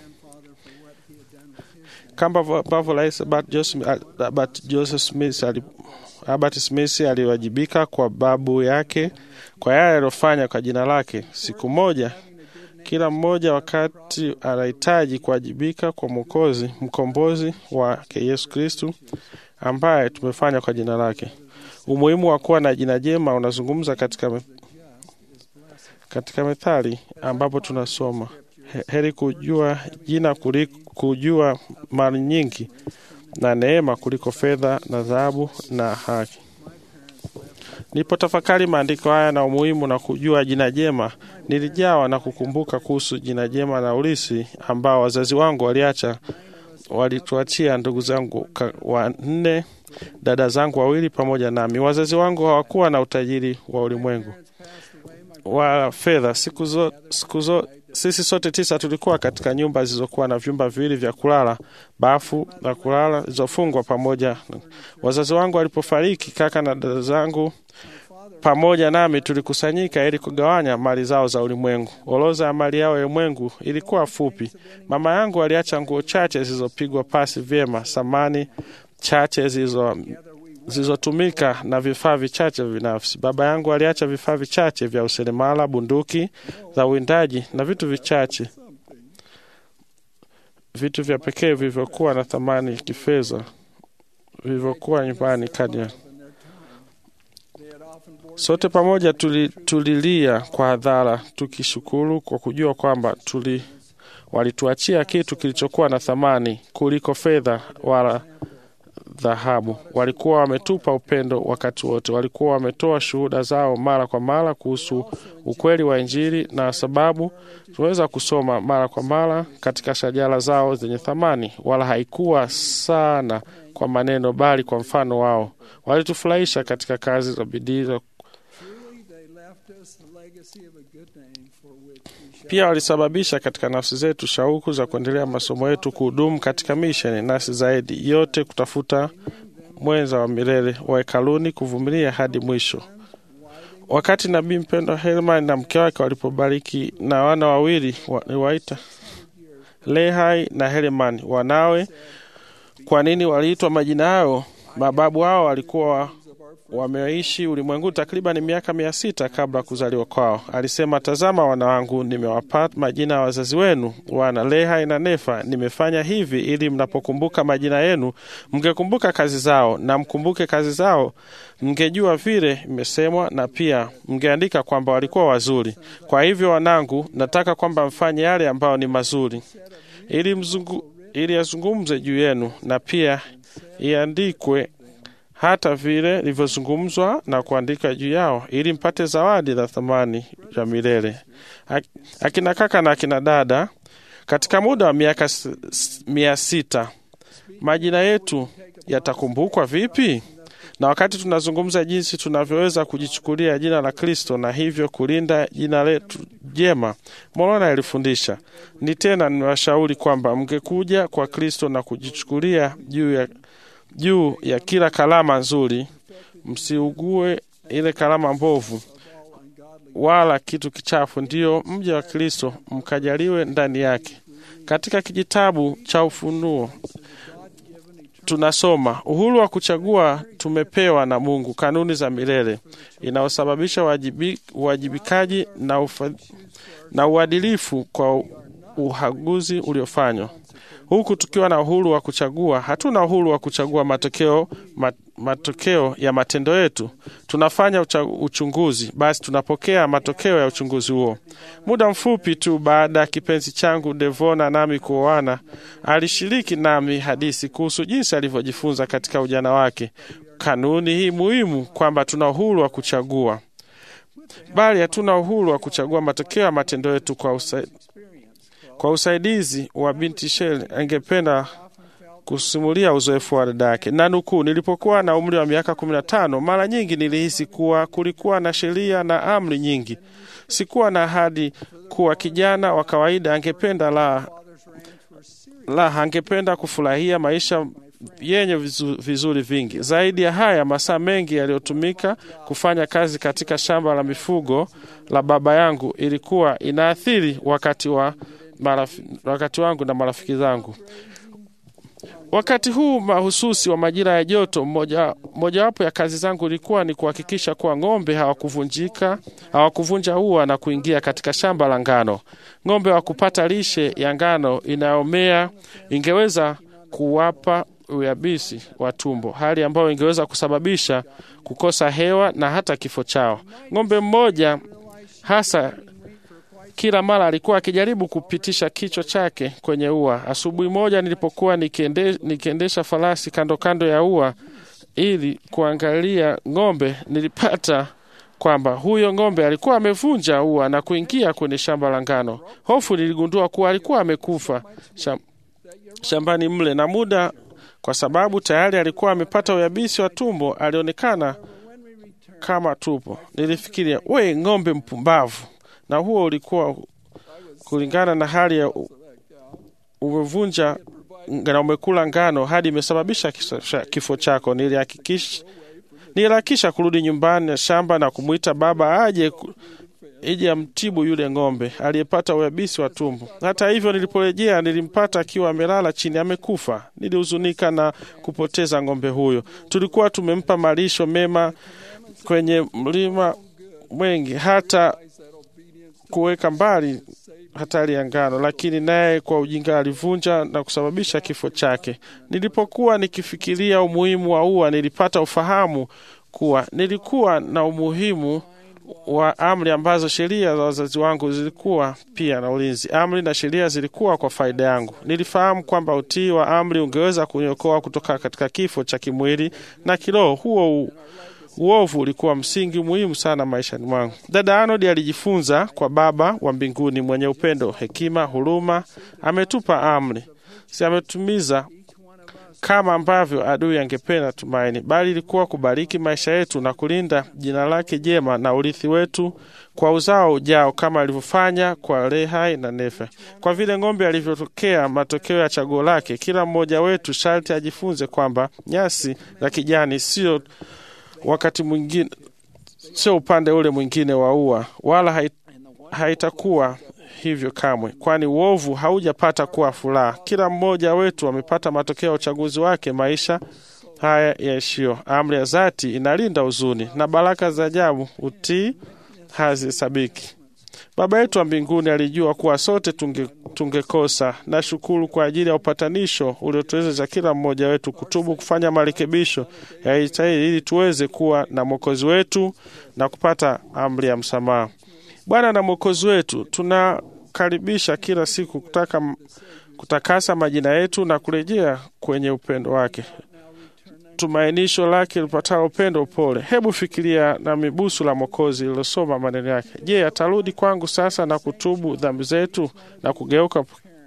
kama ambavyo Rais Albert Joseph Smith ali Albert Smith aliwajibika kwa babu yake kwa yale aliyofanya kwa jina lake. Siku moja kila mmoja wakati anahitaji kuwajibika kwa Mwokozi, mkombozi wake Yesu Kristu ambaye tumefanya kwa jina lake. Umuhimu wa kuwa na jina jema unazungumza katika, me, katika Methali ambapo tunasoma heri kujua jina kuliko kujua mali nyingi na neema kuliko fedha na dhahabu na haki. Nilipotafakari maandiko haya na umuhimu na kujua jina jema, nilijawa na kukumbuka kuhusu jina jema na ulisi ambao wazazi wangu waliacha walituachia ndugu zangu wanne, dada zangu wawili pamoja nami. Wazazi wangu hawakuwa na utajiri wa ulimwengu wa fedha. Siku zo, siku zo, sisi sote tisa tulikuwa katika nyumba zilizokuwa na vyumba viwili vya kulala, bafu na kulala zilizofungwa pamoja. Wazazi wangu walipofariki, kaka na dada zangu pamoja nami tulikusanyika ili kugawanya mali zao za ulimwengu. Orodha ya mali yao ya ulimwengu ilikuwa fupi. Mama yangu aliacha nguo chache zilizopigwa pasi vyema, samani chache zilizo zilizotumika na vifaa vichache binafsi. Baba yangu aliacha vifaa vichache vya useremala, bunduki za uwindaji na vitu vichache, vitu vya pekee vilivyokuwa na thamani kifedha vilivyokuwa nyumbani Kenya. Sote pamoja tuli, tulilia kwa hadhara tukishukuru kwa kujua kwamba tuli walituachia kitu kilichokuwa na thamani kuliko fedha wala dhahabu. Walikuwa wametupa upendo wakati wote, walikuwa wametoa shuhuda zao mara kwa mara kuhusu ukweli wa Injili, na sababu tunaweza kusoma mara kwa mara katika shajara zao zenye thamani, wala haikuwa sana kwa maneno, bali kwa mfano wao. Walitufurahisha katika kazi za bidii pia walisababisha katika nafsi zetu shauku za kuendelea masomo yetu, kuhudumu katika misheni, nasi zaidi yote kutafuta mwenza wa milele wa hekaluni, kuvumilia hadi mwisho. Wakati nabii mpendwa Herman na mke wake walipobariki na wana wawili waliwaita Lehai na Herman wanawe. Kwa nini waliitwa majina hayo? Mababu hao walikuwa wameishi ulimwenguni takriban miaka mia sita kabla ya kuzaliwa kwao. Alisema, tazama wana wangu, nimewapa majina ya wazazi wenu, wana Lehai na Nefa. Nimefanya hivi ili mnapokumbuka majina yenu mngekumbuka kazi zao, na mkumbuke kazi zao, mngejua vile imesemwa, na pia mngeandika kwamba walikuwa wazuri. Kwa hivyo wanangu, nataka kwamba mfanye yale ambayo ni mazuri, ili mzungu, ili yazungumze juu yenu, na pia iandikwe hata vile ilivyozungumzwa na kuandika juu yao, ili mpate zawadi za thamani ya milele. Akina kaka na akina dada, katika muda wa miaka mia sita majina yetu yatakumbukwa vipi? Na wakati tunazungumza jinsi tunavyoweza kujichukulia jina la Kristo na hivyo kulinda jina letu jema, Morona alifundisha ni tena, niwashauri kwamba mngekuja kwa Kristo na kujichukulia juu ya juu ya kila kalama nzuri, msiugue ile kalama mbovu wala kitu kichafu, ndiyo mja wa Kristo mkajaliwe ndani yake. Katika kijitabu cha Ufunuo tunasoma uhuru wa kuchagua tumepewa na Mungu, kanuni za milele inayosababisha uwajibi, uwajibikaji na, ufa, na uadilifu kwa uhaguzi uliofanywa huku tukiwa na uhuru wa kuchagua. Hatuna uhuru wa kuchagua matokeo, mat, matokeo ya matendo yetu. Tunafanya ucha, uchunguzi, basi tunapokea matokeo ya uchunguzi huo. Muda mfupi tu baada ya kipenzi changu Devona nami kuoana, alishiriki nami hadithi kuhusu jinsi alivyojifunza katika ujana wake kanuni hii muhimu, kwamba tuna uhuru wa kuchagua, bali hatuna uhuru wa kuchagua matokeo ya matendo yetu kwa usa, kwa usaidizi wa binti Shel angependa kusimulia uzoefu wa dada yake, na nukuu, nilipokuwa na umri wa miaka kumi na tano mara nyingi nilihisi kuwa kulikuwa na sheria na amri nyingi. Sikuwa na ahadi kuwa kijana wa kawaida angependa la la angependa kufurahia maisha yenye vizu, vizuri vingi. Zaidi ya haya, masaa mengi yaliyotumika kufanya kazi katika shamba la mifugo la baba yangu ilikuwa inaathiri wakati wa marafi, wakati wangu na marafiki zangu. Wakati huu mahususi wa majira ya joto, moja mojawapo ya kazi zangu ilikuwa ni kuhakikisha kuwa ng'ombe hawakuvunjika hawakuvunja ua na kuingia katika shamba la ngano. Ng'ombe wa kupata lishe ya ngano inayomea ingeweza kuwapa uyabisi wa tumbo, hali ambayo ingeweza kusababisha kukosa hewa na hata kifo chao. Ng'ombe mmoja hasa kila mara alikuwa akijaribu kupitisha kichwa chake kwenye ua. Asubuhi moja nilipokuwa nikiende, nikiendesha farasi kando kando ya ua ili kuangalia ng'ombe, nilipata kwamba huyo ng'ombe alikuwa amevunja ua na kuingia kwenye shamba la ngano. Hofu niligundua kuwa alikuwa amekufa sham, shambani mle, na muda kwa sababu tayari alikuwa amepata uyabisi wa tumbo, alionekana kama tupo. Nilifikiria, we ng'ombe mpumbavu! na huo ulikuwa kulingana na hali ya umevunja na umekula ngano hadi imesababisha kifo chako. Nilihakikisha niliharakisha kurudi nyumbani na shamba na kumwita baba aje ije amtibu yule ng'ombe aliyepata uyabisi wa tumbo. Hata hivyo, niliporejea nilimpata akiwa amelala chini amekufa. Nilihuzunika na kupoteza ng'ombe huyo. Tulikuwa tumempa malisho mema kwenye mlima mwengi hata kuweka mbali hatari ya ngano, lakini naye kwa ujinga alivunja na kusababisha kifo chake. Nilipokuwa nikifikiria umuhimu wa ua, nilipata ufahamu kuwa nilikuwa na umuhimu wa amri ambazo sheria za wazazi wangu zilikuwa pia na ulinzi. Amri na sheria zilikuwa kwa faida yangu. Nilifahamu kwamba utii wa amri ungeweza kuniokoa kutoka katika kifo cha kimwili na kiroho. Huo uovu ulikuwa msingi muhimu sana maishani mwangu. Dada Arnold alijifunza kwa Baba wa mbinguni mwenye upendo, hekima, huruma. Ametupa amri, si ametumiza kama ambavyo adui angependa tumaini, bali ilikuwa kubariki maisha yetu na kulinda jina lake jema na urithi wetu kwa uzao ujao, kama alivyofanya kwa Lehi na Nefe. Kwa vile ng'ombe alivyotokea matokeo ya chaguo lake, kila mmoja wetu sharti ajifunze kwamba nyasi za kijani sio wakati mwingine sio upande ule mwingine wa ua, wala hait, haitakuwa hivyo kamwe, kwani uovu haujapata kuwa furaha. Kila mmoja wetu amepata matokeo ya uchaguzi wake maisha haya yaishio. Amri ya dhati inalinda huzuni na baraka za ajabu utii hazihesabiki. Baba yetu wa mbinguni alijua kuwa sote tunge, tungekosa. Na shukuru kwa ajili ya upatanisho uliotuwezesha kila mmoja wetu kutubu, kufanya marekebisho ya stahili ili tuweze kuwa na mwokozi wetu na kupata amri ya msamaha. Bwana na mwokozi wetu, tunakaribisha kila siku kutaka kutakasa majina yetu na kurejea kwenye upendo wake tumainisho lake lipatalo upendo upole. Hebu fikiria na mibusu la Mwokozi lilosoma maneno yake. Je, atarudi kwangu sasa na kutubu dhambi zetu na kugeuka?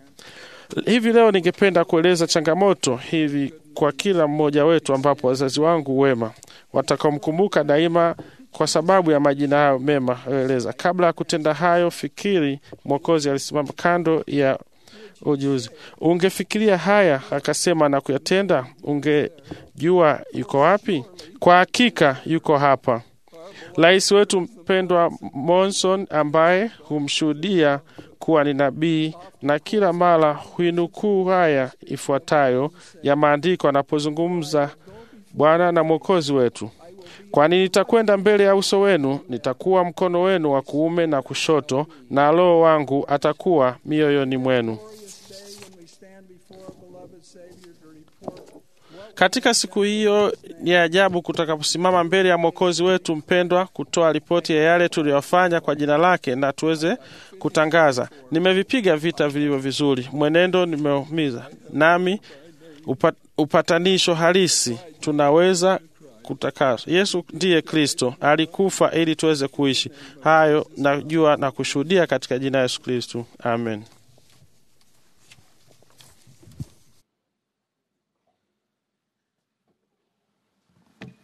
Hivi leo ningependa kueleza changamoto hivi kwa kila mmoja wetu, ambapo wazazi wangu wema watakaomkumbuka daima kwa sababu ya majina hayo mema aliyoeleza. Kabla ya kutenda hayo, fikiri Mwokozi alisimama kando ya ujuzi. Ungefikiria haya akasema na kuyatenda, ungejua yuko wapi? Kwa hakika yuko hapa. Rais wetu mpendwa Monson, ambaye humshuhudia kuwa ni nabii na kila mara huinukuu haya ifuatayo ya maandiko anapozungumza Bwana na Mwokozi wetu kwani nitakwenda mbele ya uso wenu, nitakuwa mkono wenu wa kuume na kushoto, na Roho wangu atakuwa mioyoni mwenu. Katika siku hiyo ni ajabu kutakaposimama mbele ya mwokozi wetu mpendwa, kutoa ripoti ya yale tuliyofanya kwa jina lake, na tuweze kutangaza, nimevipiga vita vilivyo vizuri, mwenendo nimeumiza, nami upat, upatanisho halisi tunaweza kutakaswa. Yesu ndiye Kristo, alikufa ili tuweze kuishi. Hayo najua na kushuhudia katika jina la Yesu Kristo, amen.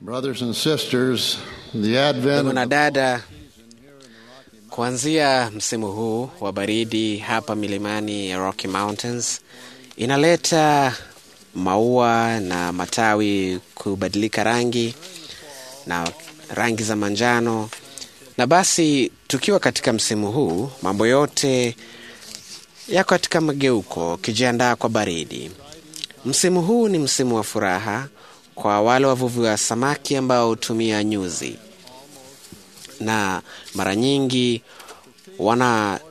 Brothers and sisters, the advent Ndugu na dada, kuanzia msimu huu wa baridi hapa milimani ya Rocky Mountains inaleta maua na matawi kubadilika rangi na rangi za manjano, na basi tukiwa katika msimu huu, mambo yote yako katika mageuko, ukijiandaa kwa baridi. Msimu huu ni msimu wa furaha kwa wale wavuvi wa samaki ambao hutumia nyuzi, na mara nyingi wana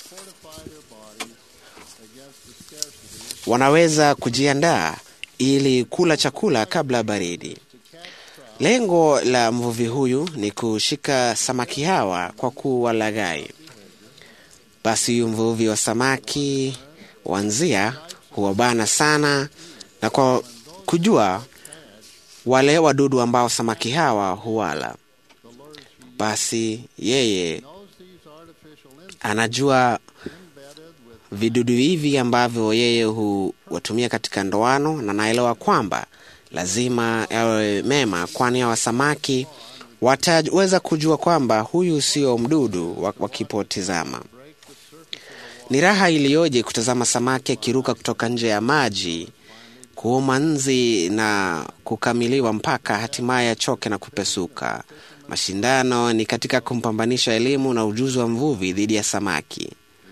wanaweza kujiandaa ili kula chakula kabla ya baridi. Lengo la mvuvi huyu ni kushika samaki hawa kwa kuwalaghai. Basi huyu mvuvi wa samaki wa nzia huwabana sana na kwa kujua wale wadudu ambao samaki hawa huwala. Basi yeye anajua vidudu hivi ambavyo yeye huwatumia katika ndoano, na naelewa kwamba lazima yawe mema, kwani hawa samaki wataweza kujua kwamba huyu sio mdudu wakipotizama. Ni raha iliyoje kutazama samaki akiruka kutoka nje ya maji kuuma nzi na kukamiliwa mpaka hatimaye achoke na kupesuka. Mashindano ni katika kumpambanisha elimu na ujuzi wa mvuvi dhidi ya samaki.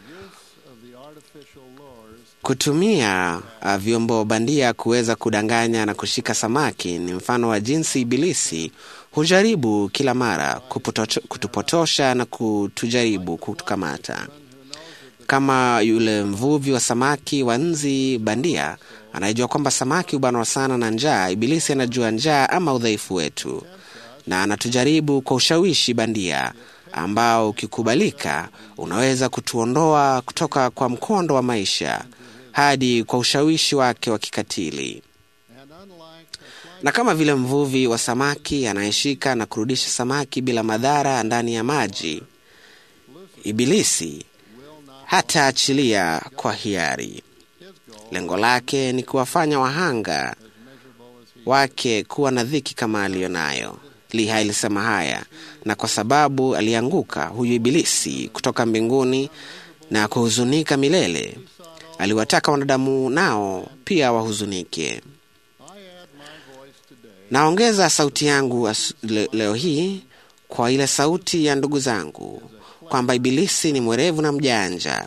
Kutumia uh, vyombo bandia kuweza kudanganya na kushika samaki ni mfano wa jinsi Ibilisi hujaribu kila mara kuputocho, kutupotosha na kutujaribu kutukamata. Kama yule mvuvi wa samaki wa nzi bandia anayejua kwamba samaki hubanwa sana na njaa, Ibilisi anajua njaa ama udhaifu wetu, na anatujaribu kwa ushawishi bandia ambao ukikubalika unaweza kutuondoa kutoka kwa mkondo wa maisha hadi kwa ushawishi wake wa kikatili. Na kama vile mvuvi wa samaki anayeshika na kurudisha samaki bila madhara ndani ya maji, Ibilisi hataachilia kwa hiari. Lengo lake ni kuwafanya wahanga wake kuwa na dhiki kama aliyo nayo. Liha ilisema haya, na kwa sababu alianguka huyu Ibilisi kutoka mbinguni na kuhuzunika milele, aliwataka wanadamu nao pia wahuzunike. Naongeza sauti yangu le, leo hii kwa ile sauti ya ndugu zangu kwamba Ibilisi ni mwerevu na mjanja.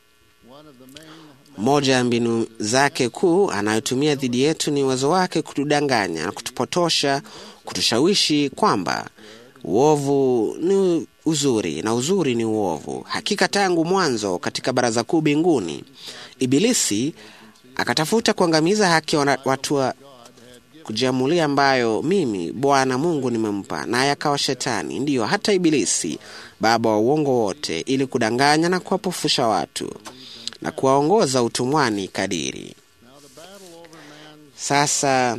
Moja ya mbinu zake kuu anayotumia dhidi yetu ni uwezo wake kutudanganya na kutupotosha, kutushawishi kwamba uovu ni uzuri na uzuri ni uovu. Hakika tangu mwanzo katika baraza kuu mbinguni, Ibilisi akatafuta kuangamiza haki ya watu wa kujiamulia ambayo mimi Bwana Mungu nimempa, naye akawa Shetani, ndiyo hata Ibilisi baba wa uongo wote, ili kudanganya na kuwapofusha watu na kuwaongoza utumwani kadiri. Sasa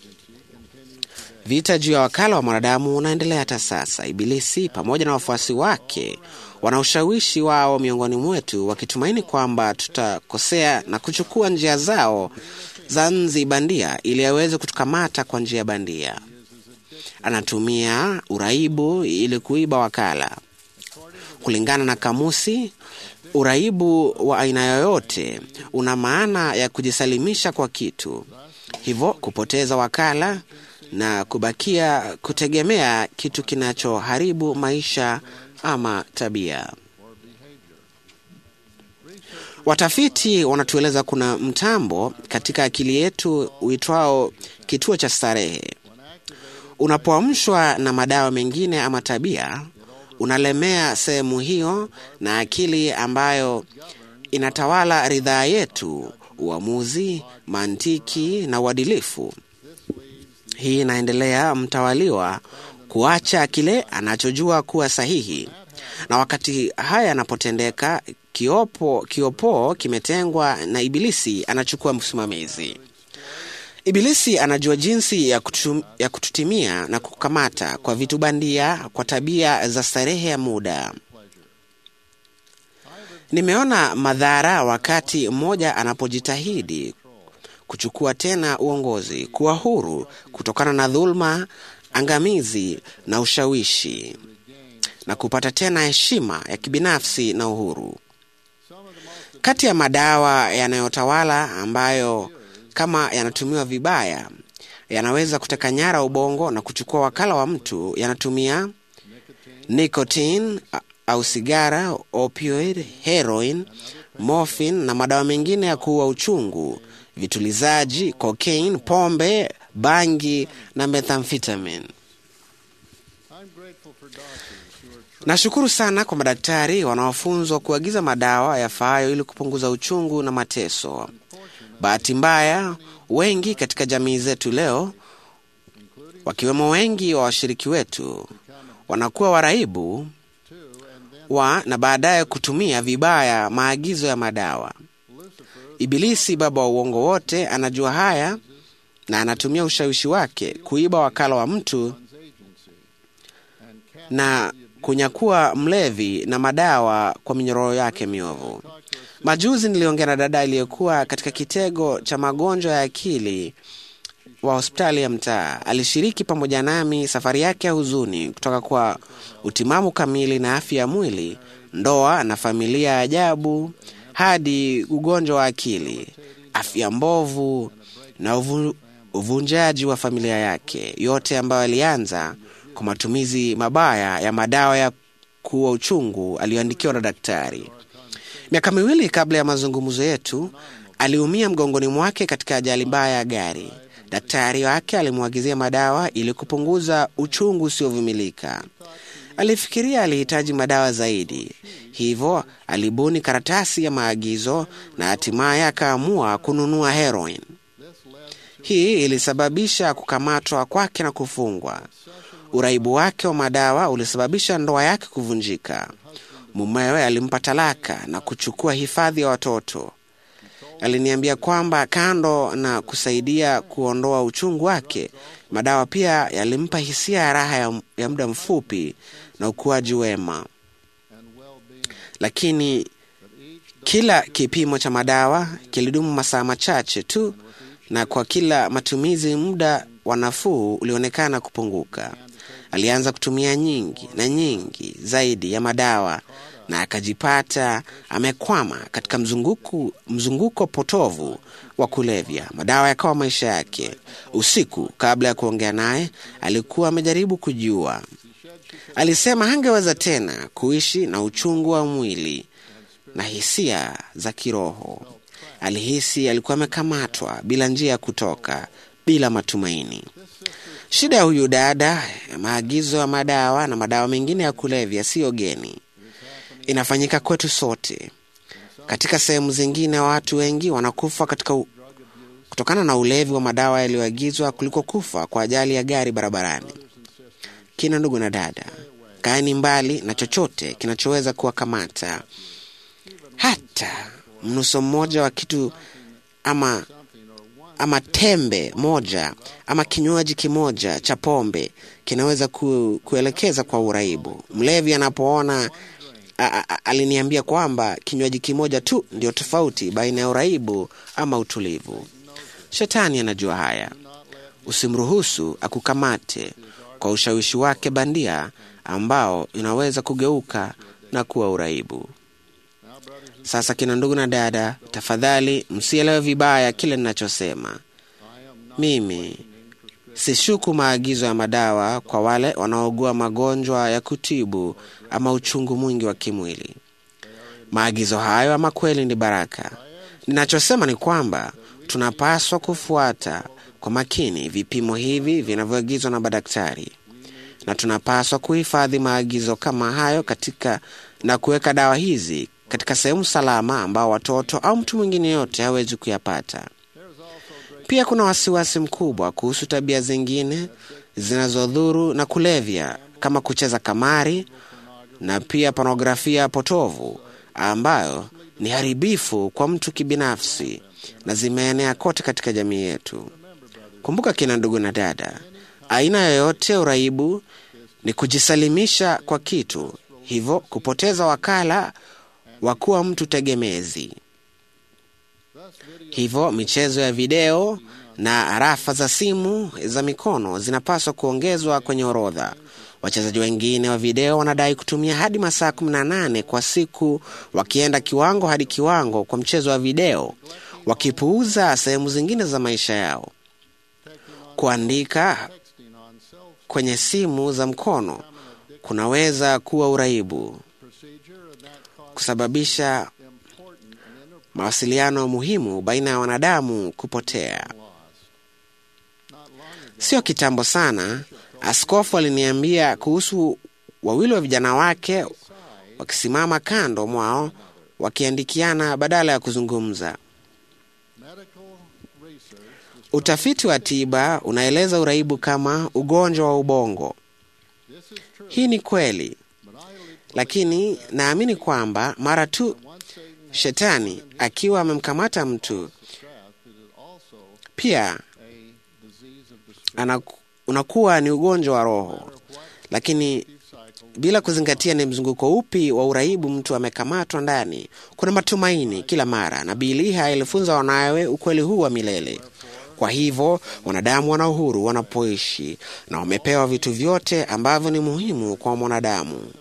vita juu ya wakala wa mwanadamu unaendelea hata sasa. Ibilisi pamoja na wafuasi wake wana ushawishi wao miongoni mwetu, wakitumaini kwamba tutakosea na kuchukua njia zao za nzi bandia ili aweze kutukamata kwa njia bandia. Anatumia uraibu ili kuiba wakala. Kulingana na kamusi, uraibu wa aina yoyote una maana ya kujisalimisha kwa kitu, hivyo kupoteza wakala na kubakia kutegemea kitu kinachoharibu maisha ama tabia. Watafiti wanatueleza kuna mtambo katika akili yetu uitwao kituo cha starehe. Unapoamshwa na madawa mengine ama tabia, unalemea sehemu hiyo na akili ambayo inatawala ridhaa yetu, uamuzi, mantiki na uadilifu. Hii inaendelea mtawaliwa kuacha kile anachojua kuwa sahihi, na wakati haya yanapotendeka, kiopo kiopoo kimetengwa na Ibilisi anachukua msimamizi. Ibilisi anajua jinsi ya, kutu, ya kututimia na kukamata kwa vitu bandia, kwa tabia za starehe ya muda. Nimeona madhara wakati mmoja anapojitahidi kuchukua tena uongozi, kuwa huru kutokana na dhuluma angamizi na ushawishi na kupata tena heshima ya kibinafsi na uhuru. Kati ya madawa yanayotawala ambayo kama yanatumiwa vibaya yanaweza kuteka nyara ubongo na kuchukua wakala wa mtu yanatumia nicotine a- au sigara, opioid, heroin, morphine na madawa mengine ya kuua uchungu, vitulizaji, cocaine, pombe, bangi na methamphetamine. Nashukuru sana kwa madaktari wanaofunzwa kuagiza madawa yafaayo ili kupunguza uchungu na mateso. Bahati mbaya, wengi katika jamii zetu leo, wakiwemo wengi wa washiriki wetu, wanakuwa waraibu wa na baadaye kutumia vibaya maagizo ya madawa. Ibilisi, baba wa uongo wote, anajua haya na anatumia ushawishi wake kuiba wakala wa mtu na kunyakua mlevi na madawa kwa minyororo yake miovu. Majuzi niliongea na dada aliyekuwa katika kitego cha magonjwa ya akili wa hospitali ya mtaa. Alishiriki pamoja nami safari yake ya huzuni kutoka kwa utimamu kamili na afya ya mwili, ndoa na familia ya ajabu, hadi ugonjwa wa akili, afya mbovu na uvu, uvunjaji wa familia yake, yote ambayo alianza kwa matumizi mabaya ya madawa ya kuua uchungu aliyoandikiwa na daktari. Miaka miwili kabla ya mazungumzo yetu, aliumia mgongoni mwake katika ajali mbaya ya gari. Daktari wake alimwagizia madawa ili kupunguza uchungu usiovumilika. Alifikiria alihitaji madawa zaidi, hivyo alibuni karatasi ya maagizo na hatimaye akaamua kununua heroin. Hii ilisababisha kukamatwa kwake na kufungwa. Uraibu wake wa madawa ulisababisha ndoa yake kuvunjika. Mumewe alimpa talaka na kuchukua hifadhi ya watoto. Aliniambia kwamba kando na kusaidia kuondoa uchungu wake, madawa pia yalimpa hisia ya raha ya, ya muda mfupi na ukuaji wema. Lakini kila kipimo cha madawa kilidumu masaa machache tu, na kwa kila matumizi muda wa nafuu ulionekana kupunguka. Alianza kutumia nyingi na nyingi zaidi ya madawa na akajipata amekwama katika mzunguko, mzunguko potovu wa kulevya. Madawa yakawa maisha yake. Usiku kabla ya kuongea naye, alikuwa amejaribu kujiua. Alisema hangeweza tena kuishi na uchungu wa mwili na hisia za kiroho. Alihisi alikuwa amekamatwa bila njia ya kutoka, bila matumaini. Shida ya huyu dada, maagizo ya madawa na madawa mengine ya kulevya siyo geni, inafanyika kwetu sote. Katika sehemu zingine, watu wengi wanakufa katika u... kutokana na ulevi wa madawa yaliyoagizwa kuliko kufa kwa ajali ya gari barabarani. Kina ndugu na dada, kaeni mbali na chochote kinachoweza kuwakamata, hata mnuso mmoja wa kitu ama ama tembe moja ama kinywaji kimoja cha pombe kinaweza ku, kuelekeza kwa uraibu. Mlevi anapoona a, a, aliniambia kwamba kinywaji kimoja tu ndio tofauti baina ya uraibu ama utulivu. Shetani anajua haya. Usimruhusu akukamate kwa ushawishi wake bandia ambao inaweza kugeuka na kuwa uraibu. Sasa kina ndugu na dada, tafadhali msielewe vibaya kile ninachosema. Mimi sishuku maagizo ya madawa kwa wale wanaougua magonjwa ya kutibu ama uchungu mwingi wa kimwili. Maagizo hayo ama kweli ni baraka. Ninachosema ni kwamba tunapaswa kufuata kwa makini vipimo hivi vinavyoagizwa na madaktari, na tunapaswa kuhifadhi maagizo kama hayo katika na kuweka dawa hizi katika sehemu salama ambao watoto au mtu mwingine yote hawezi kuyapata. Pia kuna wasiwasi mkubwa kuhusu tabia zingine zinazodhuru na kulevya kama kucheza kamari na pia pornografia potovu ambayo ni haribifu kwa mtu kibinafsi na zimeenea kote katika jamii yetu. Kumbuka kina ndugu na dada, aina yoyote ya uraibu ni kujisalimisha kwa kitu, hivyo kupoteza wakala wa kuwa mtu tegemezi. Hivyo michezo ya video na arafa za simu za mikono zinapaswa kuongezwa kwenye orodha. Wachezaji wengine wa video wanadai kutumia hadi masaa 18 kwa siku, wakienda kiwango hadi kiwango kwa mchezo wa video, wakipuuza sehemu zingine za maisha yao. Kuandika kwenye simu za mkono kunaweza kuwa uraibu, kusababisha mawasiliano muhimu baina ya wanadamu kupotea. Sio kitambo sana, askofu aliniambia kuhusu wawili wa vijana wake wakisimama kando mwao wakiandikiana badala ya kuzungumza. Utafiti wa tiba unaeleza uraibu kama ugonjwa wa ubongo. Hii ni kweli, lakini naamini kwamba mara tu shetani akiwa amemkamata mtu, pia anaku, unakuwa ni ugonjwa wa roho, lakini bila kuzingatia ni mzunguko upi wa uraibu mtu amekamatwa ndani. Kuna matumaini kila mara. Nabii Eliya alifunza wanawe ukweli huu wa milele. Kwa hivyo wanadamu wana uhuru wanapoishi na wamepewa vitu vyote ambavyo ni muhimu kwa mwanadamu,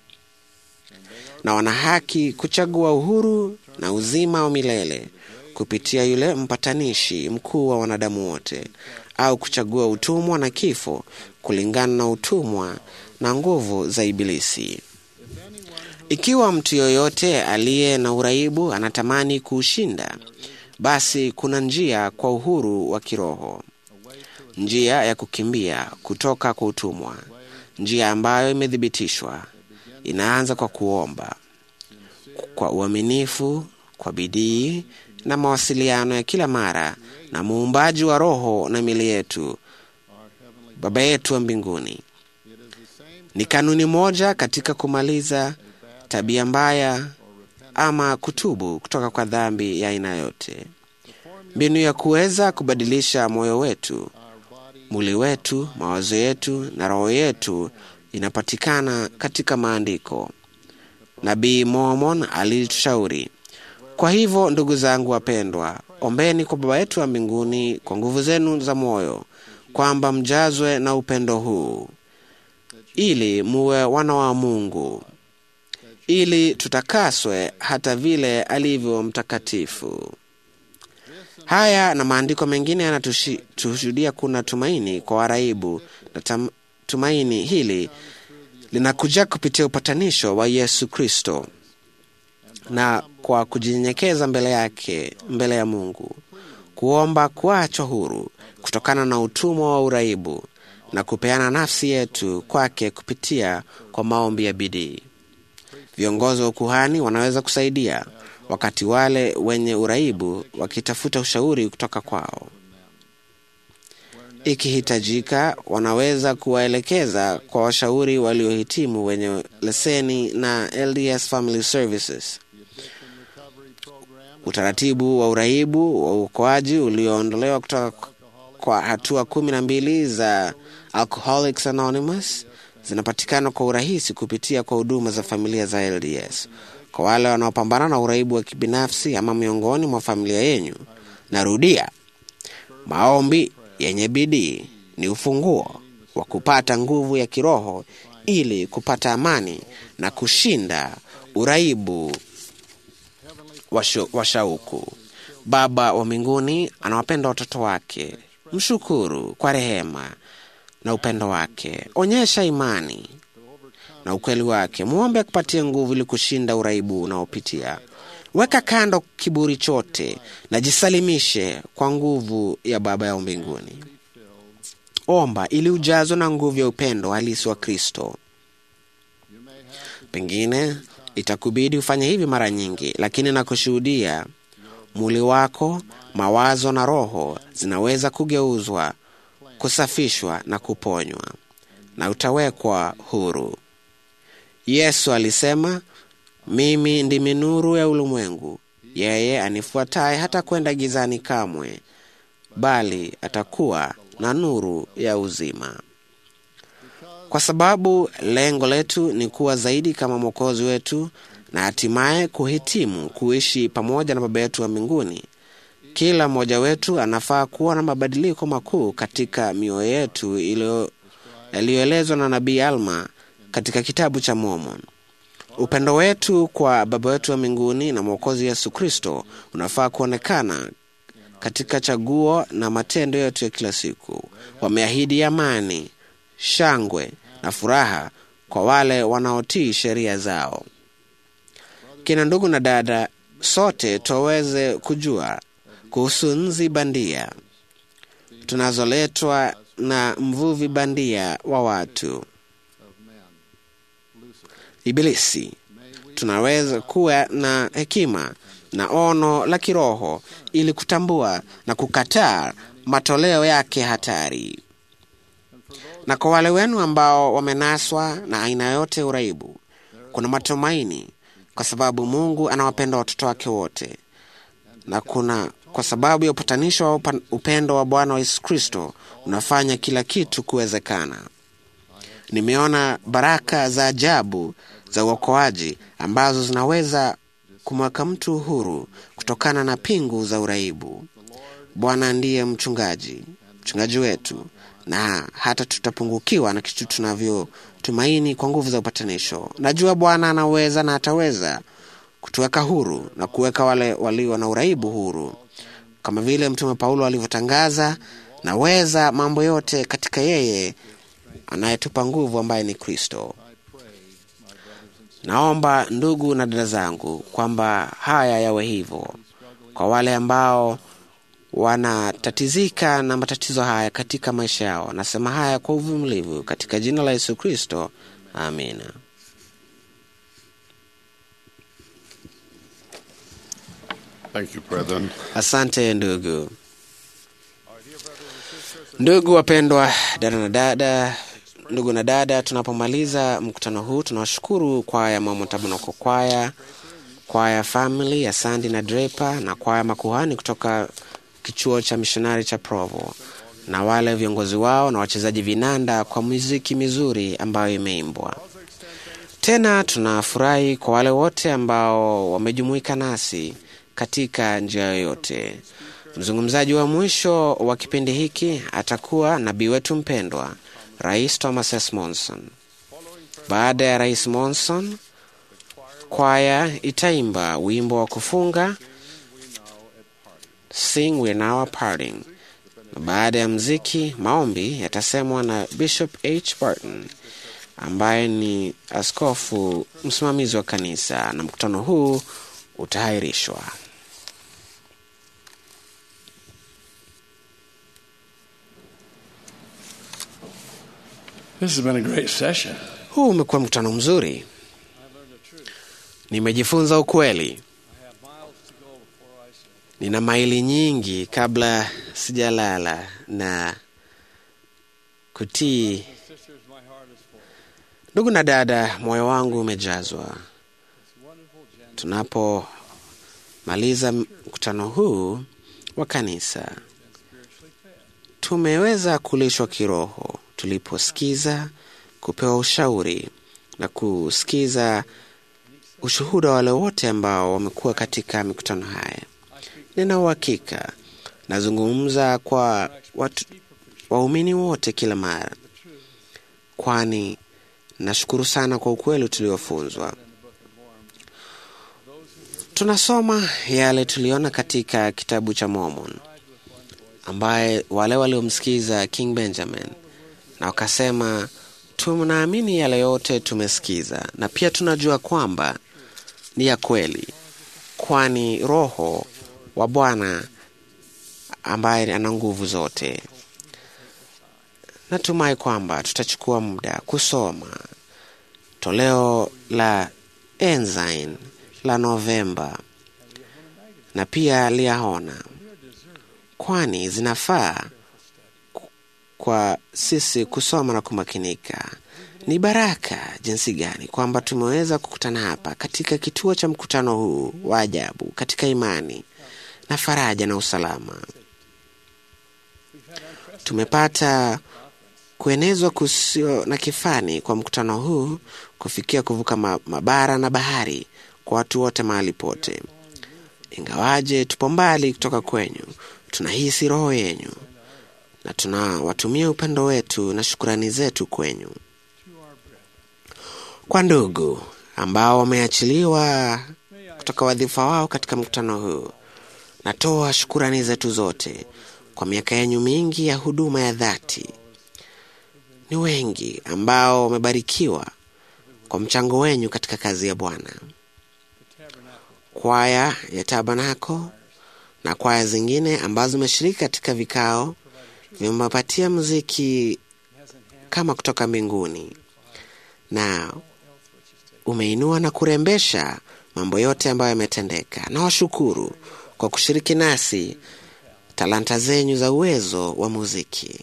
na wana haki kuchagua uhuru na uzima wa milele kupitia yule mpatanishi mkuu wa wanadamu wote, au kuchagua utumwa na kifo kulingana na utumwa na nguvu za Ibilisi. Ikiwa mtu yoyote aliye na uraibu anatamani kuushinda, basi kuna njia kwa uhuru wa kiroho, njia ya kukimbia kutoka kwa utumwa, njia ambayo imethibitishwa. Inaanza kwa kuomba kwa uaminifu, kwa bidii na mawasiliano ya kila mara na muumbaji wa roho na mili yetu, Baba yetu wa mbinguni. Ni kanuni moja katika kumaliza tabia mbaya ama kutubu kutoka kwa dhambi ya aina yote. Mbinu ya kuweza kubadilisha moyo wetu, mwili wetu, mawazo yetu na roho yetu inapatikana katika Maandiko. Nabii Mormon alitushauri. Kwa hivyo, ndugu zangu wapendwa, ombeni kwa Baba yetu wa mbinguni kwa nguvu zenu za moyo, kwamba mjazwe na upendo huu, ili muwe wana wa Mungu, ili tutakaswe hata vile alivyo mtakatifu. Haya na maandiko mengine yanatushuhudia kuna tumaini kwa waraibu, na tam, tumaini hili linakuja kupitia upatanisho wa Yesu Kristo na kwa kujinyenyekeza mbele yake, mbele ya Mungu, kuomba kuachwa huru kutokana na utumwa wa uraibu na kupeana nafsi yetu kwake kupitia kwa maombi ya bidii. Viongozi wa ukuhani wanaweza kusaidia wakati wale wenye uraibu wakitafuta ushauri kutoka kwao. Ikihitajika, wanaweza kuwaelekeza kwa washauri waliohitimu wenye leseni na LDS Family Services. Utaratibu wa uraibu wa uokoaji ulioondolewa kutoka kwa hatua kumi na mbili za Alcoholics Anonymous zinapatikana kwa urahisi kupitia kwa huduma za familia za LDS. Kwa wale wanaopambana na uraibu wa kibinafsi ama miongoni mwa familia yenyu, narudia, maombi yenye bidii ni ufunguo wa kupata nguvu ya kiroho ili kupata amani na kushinda uraibu wa shauku. Baba wa mbinguni anawapenda watoto wake. Mshukuru kwa rehema na upendo wake. Onyesha imani na ukweli wake. Mwombe akupatie nguvu ili kushinda uraibu unaopitia. Weka kando kiburi chote na jisalimishe kwa nguvu ya Baba ya mbinguni. Omba ili ujazwe na nguvu ya upendo halisi wa Kristo. Pengine itakubidi ufanye hivi mara nyingi, lakini nakushuhudia, mwili wako, mawazo na roho zinaweza kugeuzwa, kusafishwa na kuponywa, na utawekwa huru. Yesu alisema, mimi ndimi nuru ya ulimwengu, yeye anifuataye hata kwenda gizani kamwe, bali atakuwa na nuru ya uzima. Kwa sababu lengo letu ni kuwa zaidi kama Mwokozi wetu na hatimaye kuhitimu kuishi pamoja na Baba yetu wa mbinguni, Kila mmoja wetu anafaa kuwa na mabadiliko makuu katika mioyo yetu iliyo- yaliyoelezwa na nabii Alma katika kitabu cha Mormon. Upendo wetu kwa Baba wetu wa mbinguni na Mwokozi Yesu Kristo unafaa kuonekana katika chaguo na matendo yetu ya kila siku. Wameahidi amani, shangwe na furaha kwa wale wanaotii sheria zao. Kina ndugu na dada, sote tuweze kujua kuhusu nzi bandia tunazoletwa na mvuvi bandia wa watu Ibilisi. Tunaweza kuwa na hekima na ono la kiroho ili kutambua na kukataa matoleo yake hatari. Na kwa wale wenu ambao wamenaswa na aina yote ya uraibu, kuna matumaini, kwa sababu Mungu anawapenda watoto wake wote, na kuna kwa sababu ya upatanisho wa upa- upendo wa Bwana wa Yesu Kristo unafanya kila kitu kuwezekana. Nimeona baraka za ajabu za uokoaji ambazo zinaweza kumweka mtu huru kutokana na pingu za uraibu. Bwana ndiye mchungaji, mchungaji wetu, na hata tutapungukiwa na kitu tunavyotumaini kwa nguvu za upatanisho. Najua Bwana anaweza na ataweza kutuweka huru na kuweka wale walio na uraibu huru, kama vile Mtume Paulo alivyotangaza, naweza mambo yote katika yeye anayetupa nguvu, ambaye ni Kristo. Naomba ndugu na dada zangu kwamba haya yawe hivyo kwa wale ambao wanatatizika na matatizo haya katika maisha yao. Nasema haya kwa uvumilivu katika jina la Yesu Kristo, amina. Thank you, brethren. Asante ndugu. Ndugu wapendwa, dada na dada, ndugu na dada, tunapomaliza mkutano huu tunawashukuru kwaya Mama Tabernacle kwaya, kwaya Family ya Sandy na Draper na kwaya makuhani kutoka kichuo cha mishonari cha Provo na wale viongozi wao na wachezaji vinanda kwa muziki mizuri ambayo imeimbwa. Tena tunafurahi kwa wale wote ambao wamejumuika nasi katika njia yoyote. Mzungumzaji wa mwisho wa kipindi hiki atakuwa nabii wetu mpendwa, Rais Thomas S. Monson. Baada ya Rais Monson, kwaya itaimba wimbo wa kufunga Sing We're Now Parting. Na baada ya mziki, maombi yatasemwa na Bishop H. Barton ambaye ni askofu msimamizi wa kanisa, na mkutano huu utahairishwa. This has been a great session. Huu umekuwa mkutano mzuri. Nimejifunza ukweli. Nina maili nyingi kabla sijalala na kutii. Ndugu na dada, moyo wangu umejazwa. Tunapomaliza mkutano huu wa kanisa, tumeweza kulishwa kiroho tuliposikiza, kupewa ushauri na kusikiza ushuhuda wa wale wote ambao wamekuwa katika mikutano haya. Nina uhakika nazungumza kwa watu waumini wote kila mara, kwani nashukuru sana kwa ukweli tuliofunzwa. Tunasoma yale tuliona katika kitabu cha Mormon, ambaye wale waliomsikiza King Benjamin na wakasema, tunaamini yale yote tumesikiza, na pia tunajua kwamba ni ya kweli, kwani Roho wa Bwana ambaye ana nguvu zote. Natumai kwamba tutachukua muda kusoma toleo la Ensign la Novemba na pia liahona, kwani zinafaa kwa sisi kusoma na kumakinika. Ni baraka jinsi gani kwamba tumeweza kukutana hapa katika kituo cha mkutano huu wa ajabu katika imani na faraja na usalama. Tumepata kuenezwa kusio na kifani kwa mkutano huu kufikia kuvuka mabara na bahari kwa watu wote mahali pote. ingawaje tupo mbali kutoka kwenyu, tunahisi roho yenyu na tunawatumia upendo wetu na shukurani zetu kwenyu. Kwa ndugu ambao wameachiliwa kutoka wadhifa wao katika mkutano huu, natoa shukurani zetu zote kwa miaka yenyu mingi ya huduma ya dhati. Ni wengi ambao wamebarikiwa kwa mchango wenyu katika kazi ya Bwana. Kwaya ya Tabanako na kwaya zingine ambazo zimeshiriki katika vikao vimepatia muziki kama kutoka mbinguni, na umeinua na kurembesha mambo yote ambayo yametendeka. Na washukuru kwa kushiriki nasi talanta zenyu za uwezo wa muziki.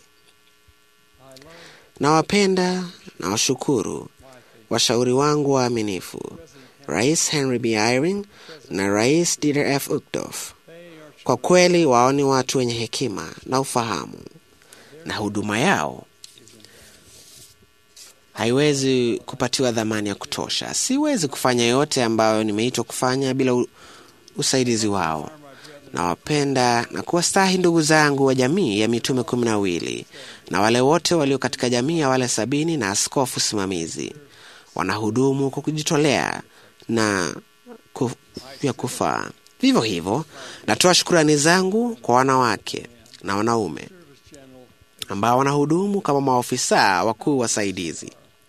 Nawapenda na washukuru washauri wangu waaminifu, Rais Henry B. Eyring na Rais Dieter F. Uchtdorf. Kwa kweli wao ni watu wenye hekima na ufahamu, na huduma yao haiwezi kupatiwa dhamani ya kutosha. Siwezi kufanya yote ambayo nimeitwa kufanya bila u- usaidizi wao. Nawapenda na kuwastahi ndugu zangu wa jamii ya mitume kumi na wawili na wale wote walio katika jamii ya wale sabini na askofu simamizi wanahudumu kwa kujitolea na ku, vya kufaa. Vivyo hivyo, natoa shukurani zangu kwa wanawake na wanaume ambao wanahudumu kama maofisa wakuu wasaidizi.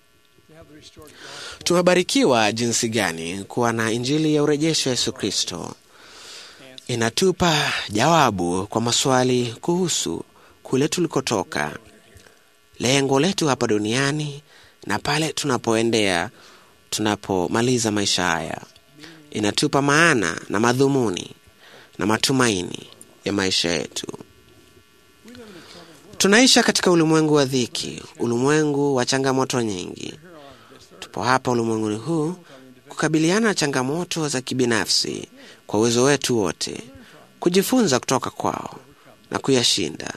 Tumebarikiwa jinsi gani kuwa na Injili ya urejesho wa Yesu Kristo. Inatupa jawabu kwa maswali kuhusu kule tulikotoka, lengo letu hapa duniani na pale tunapoendea tunapomaliza maisha haya. Inatupa maana na madhumuni na matumaini ya maisha yetu. Tunaisha katika ulimwengu wa dhiki, ulimwengu wa changamoto nyingi. Tupo hapa ulimwenguni huu kukabiliana na changamoto za kibinafsi kwa uwezo wetu wote, kujifunza kutoka kwao na kuyashinda.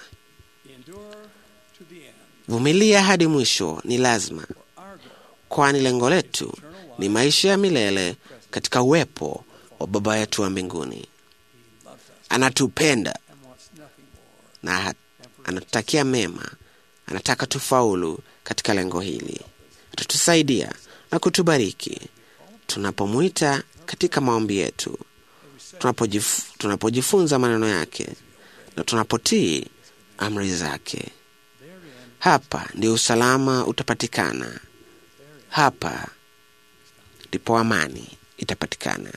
Vumilia hadi mwisho ni lazima, kwani lengo letu ni maisha ya milele katika uwepo wa Baba yetu wa mbinguni. Anatupenda na ha- anatutakia mema, anataka tufaulu katika lengo hili. Atatusaidia na kutubariki tunapomwita katika maombi yetu, tunapojif, tunapojifunza maneno yake na tunapotii amri zake. Hapa ndio usalama utapatikana, hapa ndipo amani itapatikana.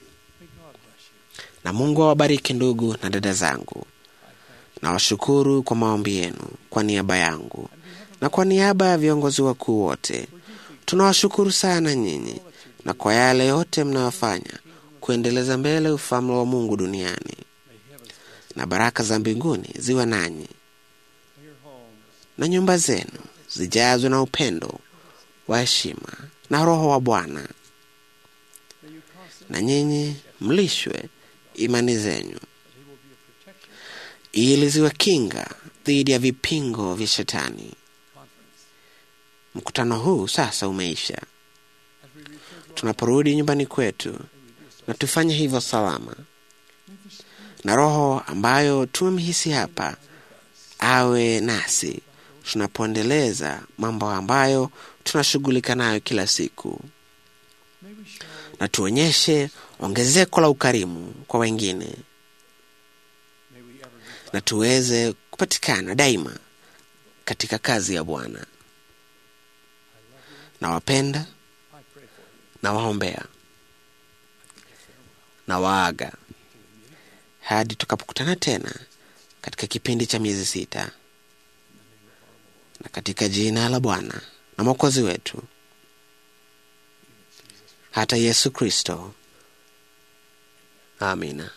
Na Mungu awabariki ndugu na dada zangu. Nawashukuru kwa maombi yenu kwa niaba yangu na kwa niaba ya viongozi wakuu wote. Tunawashukuru sana nyinyi na kwa yale yote mnayofanya kuendeleza mbele ufalme wa Mungu duniani, na baraka za mbinguni ziwe nanyi na nyumba zenu zijazwe na upendo wa heshima na Roho wa Bwana, na nyinyi mlishwe imani zenyu ili ziwe kinga dhidi ya vipingo vya Shetani. Mkutano huu sasa umeisha. Tunaporudi nyumbani kwetu, na tufanye hivyo salama, na Roho ambayo tumemhisi hapa awe nasi tunapoendeleza mambo ambayo tunashughulika nayo kila siku, na tuonyeshe ongezeko la ukarimu kwa wengine, na tuweze kupatikana daima katika kazi ya Bwana. Nawapenda, nawaombea, na waaga hadi tukapokutana tena katika kipindi cha miezi sita, na katika jina la Bwana na Mwokozi wetu hata Yesu Kristo, amina.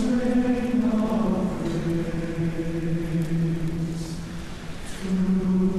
Through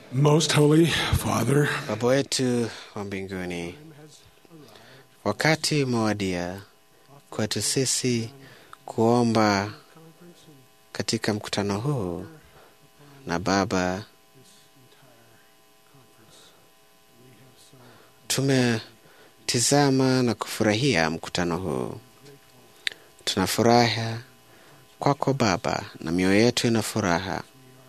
Most Holy Father, Baba wetu wa mbinguni, wakati umewadia kwetu sisi kuomba katika mkutano huu na Baba, tumetizama na kufurahia mkutano huu. Tuna furaha kwako Baba, na mioyo yetu ina furaha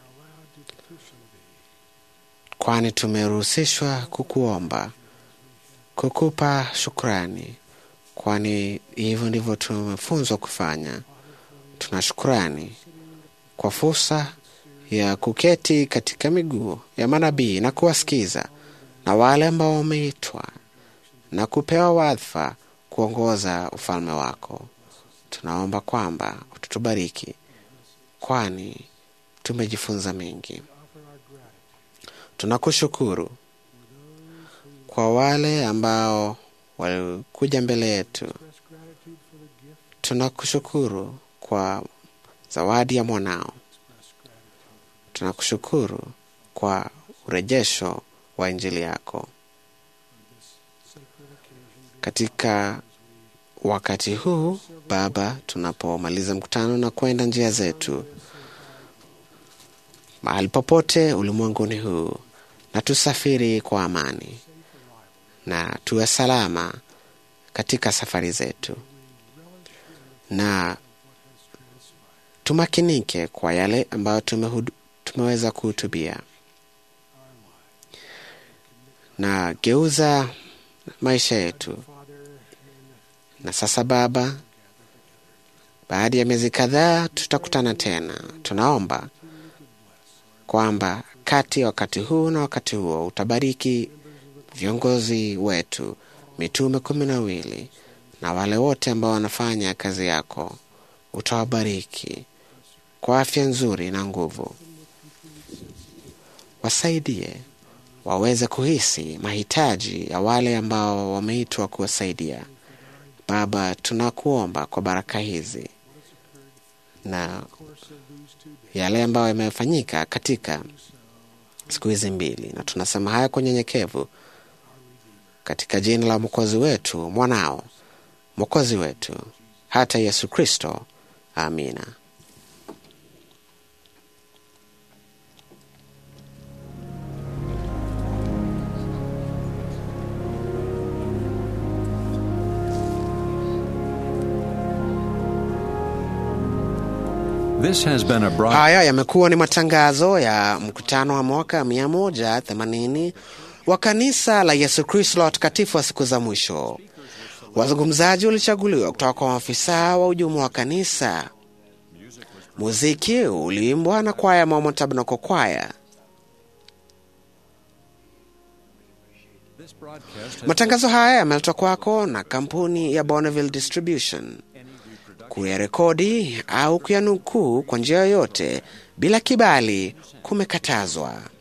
kwani tumeruhusishwa kukuomba, kukupa shukrani, kwani hivyo ndivyo tumefunzwa kufanya. Tuna shukrani kwa fursa ya kuketi katika miguu ya manabii na kuwasikiza na wale ambao wameitwa na kupewa wadhifa kuongoza ufalme wako. Tunaomba kwamba ututubariki, kwani tumejifunza mengi. Tunakushukuru kwa wale ambao walikuja mbele yetu. Tunakushukuru kwa zawadi ya mwanao. Tunakushukuru kwa urejesho wa Injili yako katika wakati huu Baba, tunapomaliza mkutano na kwenda njia zetu mahali popote ulimwenguni huu, na tusafiri kwa amani na tuwe salama katika safari zetu, na tumakinike kwa yale ambayo tumehudu, tumeweza kuhutubia, na geuza maisha yetu. Na sasa Baba, baada ya miezi kadhaa tutakutana tena. Tunaomba kwamba kati ya wakati huu na wakati huo utabariki viongozi wetu, mitume kumi na wawili na wale wote ambao wanafanya kazi yako. Utawabariki kwa afya nzuri na nguvu, wasaidie waweze kuhisi mahitaji ya wale ambao wameitwa kuwasaidia. Baba, tunakuomba kwa baraka hizi na yale ambayo yamefanyika katika siku hizi mbili, na tunasema haya kwa unyenyekevu katika jina la mwokozi wetu, mwanao mwokozi wetu, hata Yesu Kristo. Amina. This has been a broad... Haya yamekuwa ni matangazo ya mkutano wa mwaka 180 wa kanisa la Yesu Kristo la watakatifu wa siku za mwisho. Wazungumzaji walichaguliwa kutoka kwa maafisa wa ujumla wa kanisa. Muziki uliimbwa na kwaya Mormon Tabernacle Choir. Matangazo haya yameletwa kwako na kampuni ya Bonneville Distribution. Kuyarekodi au kuyanukuu kwa njia yoyote bila kibali kumekatazwa.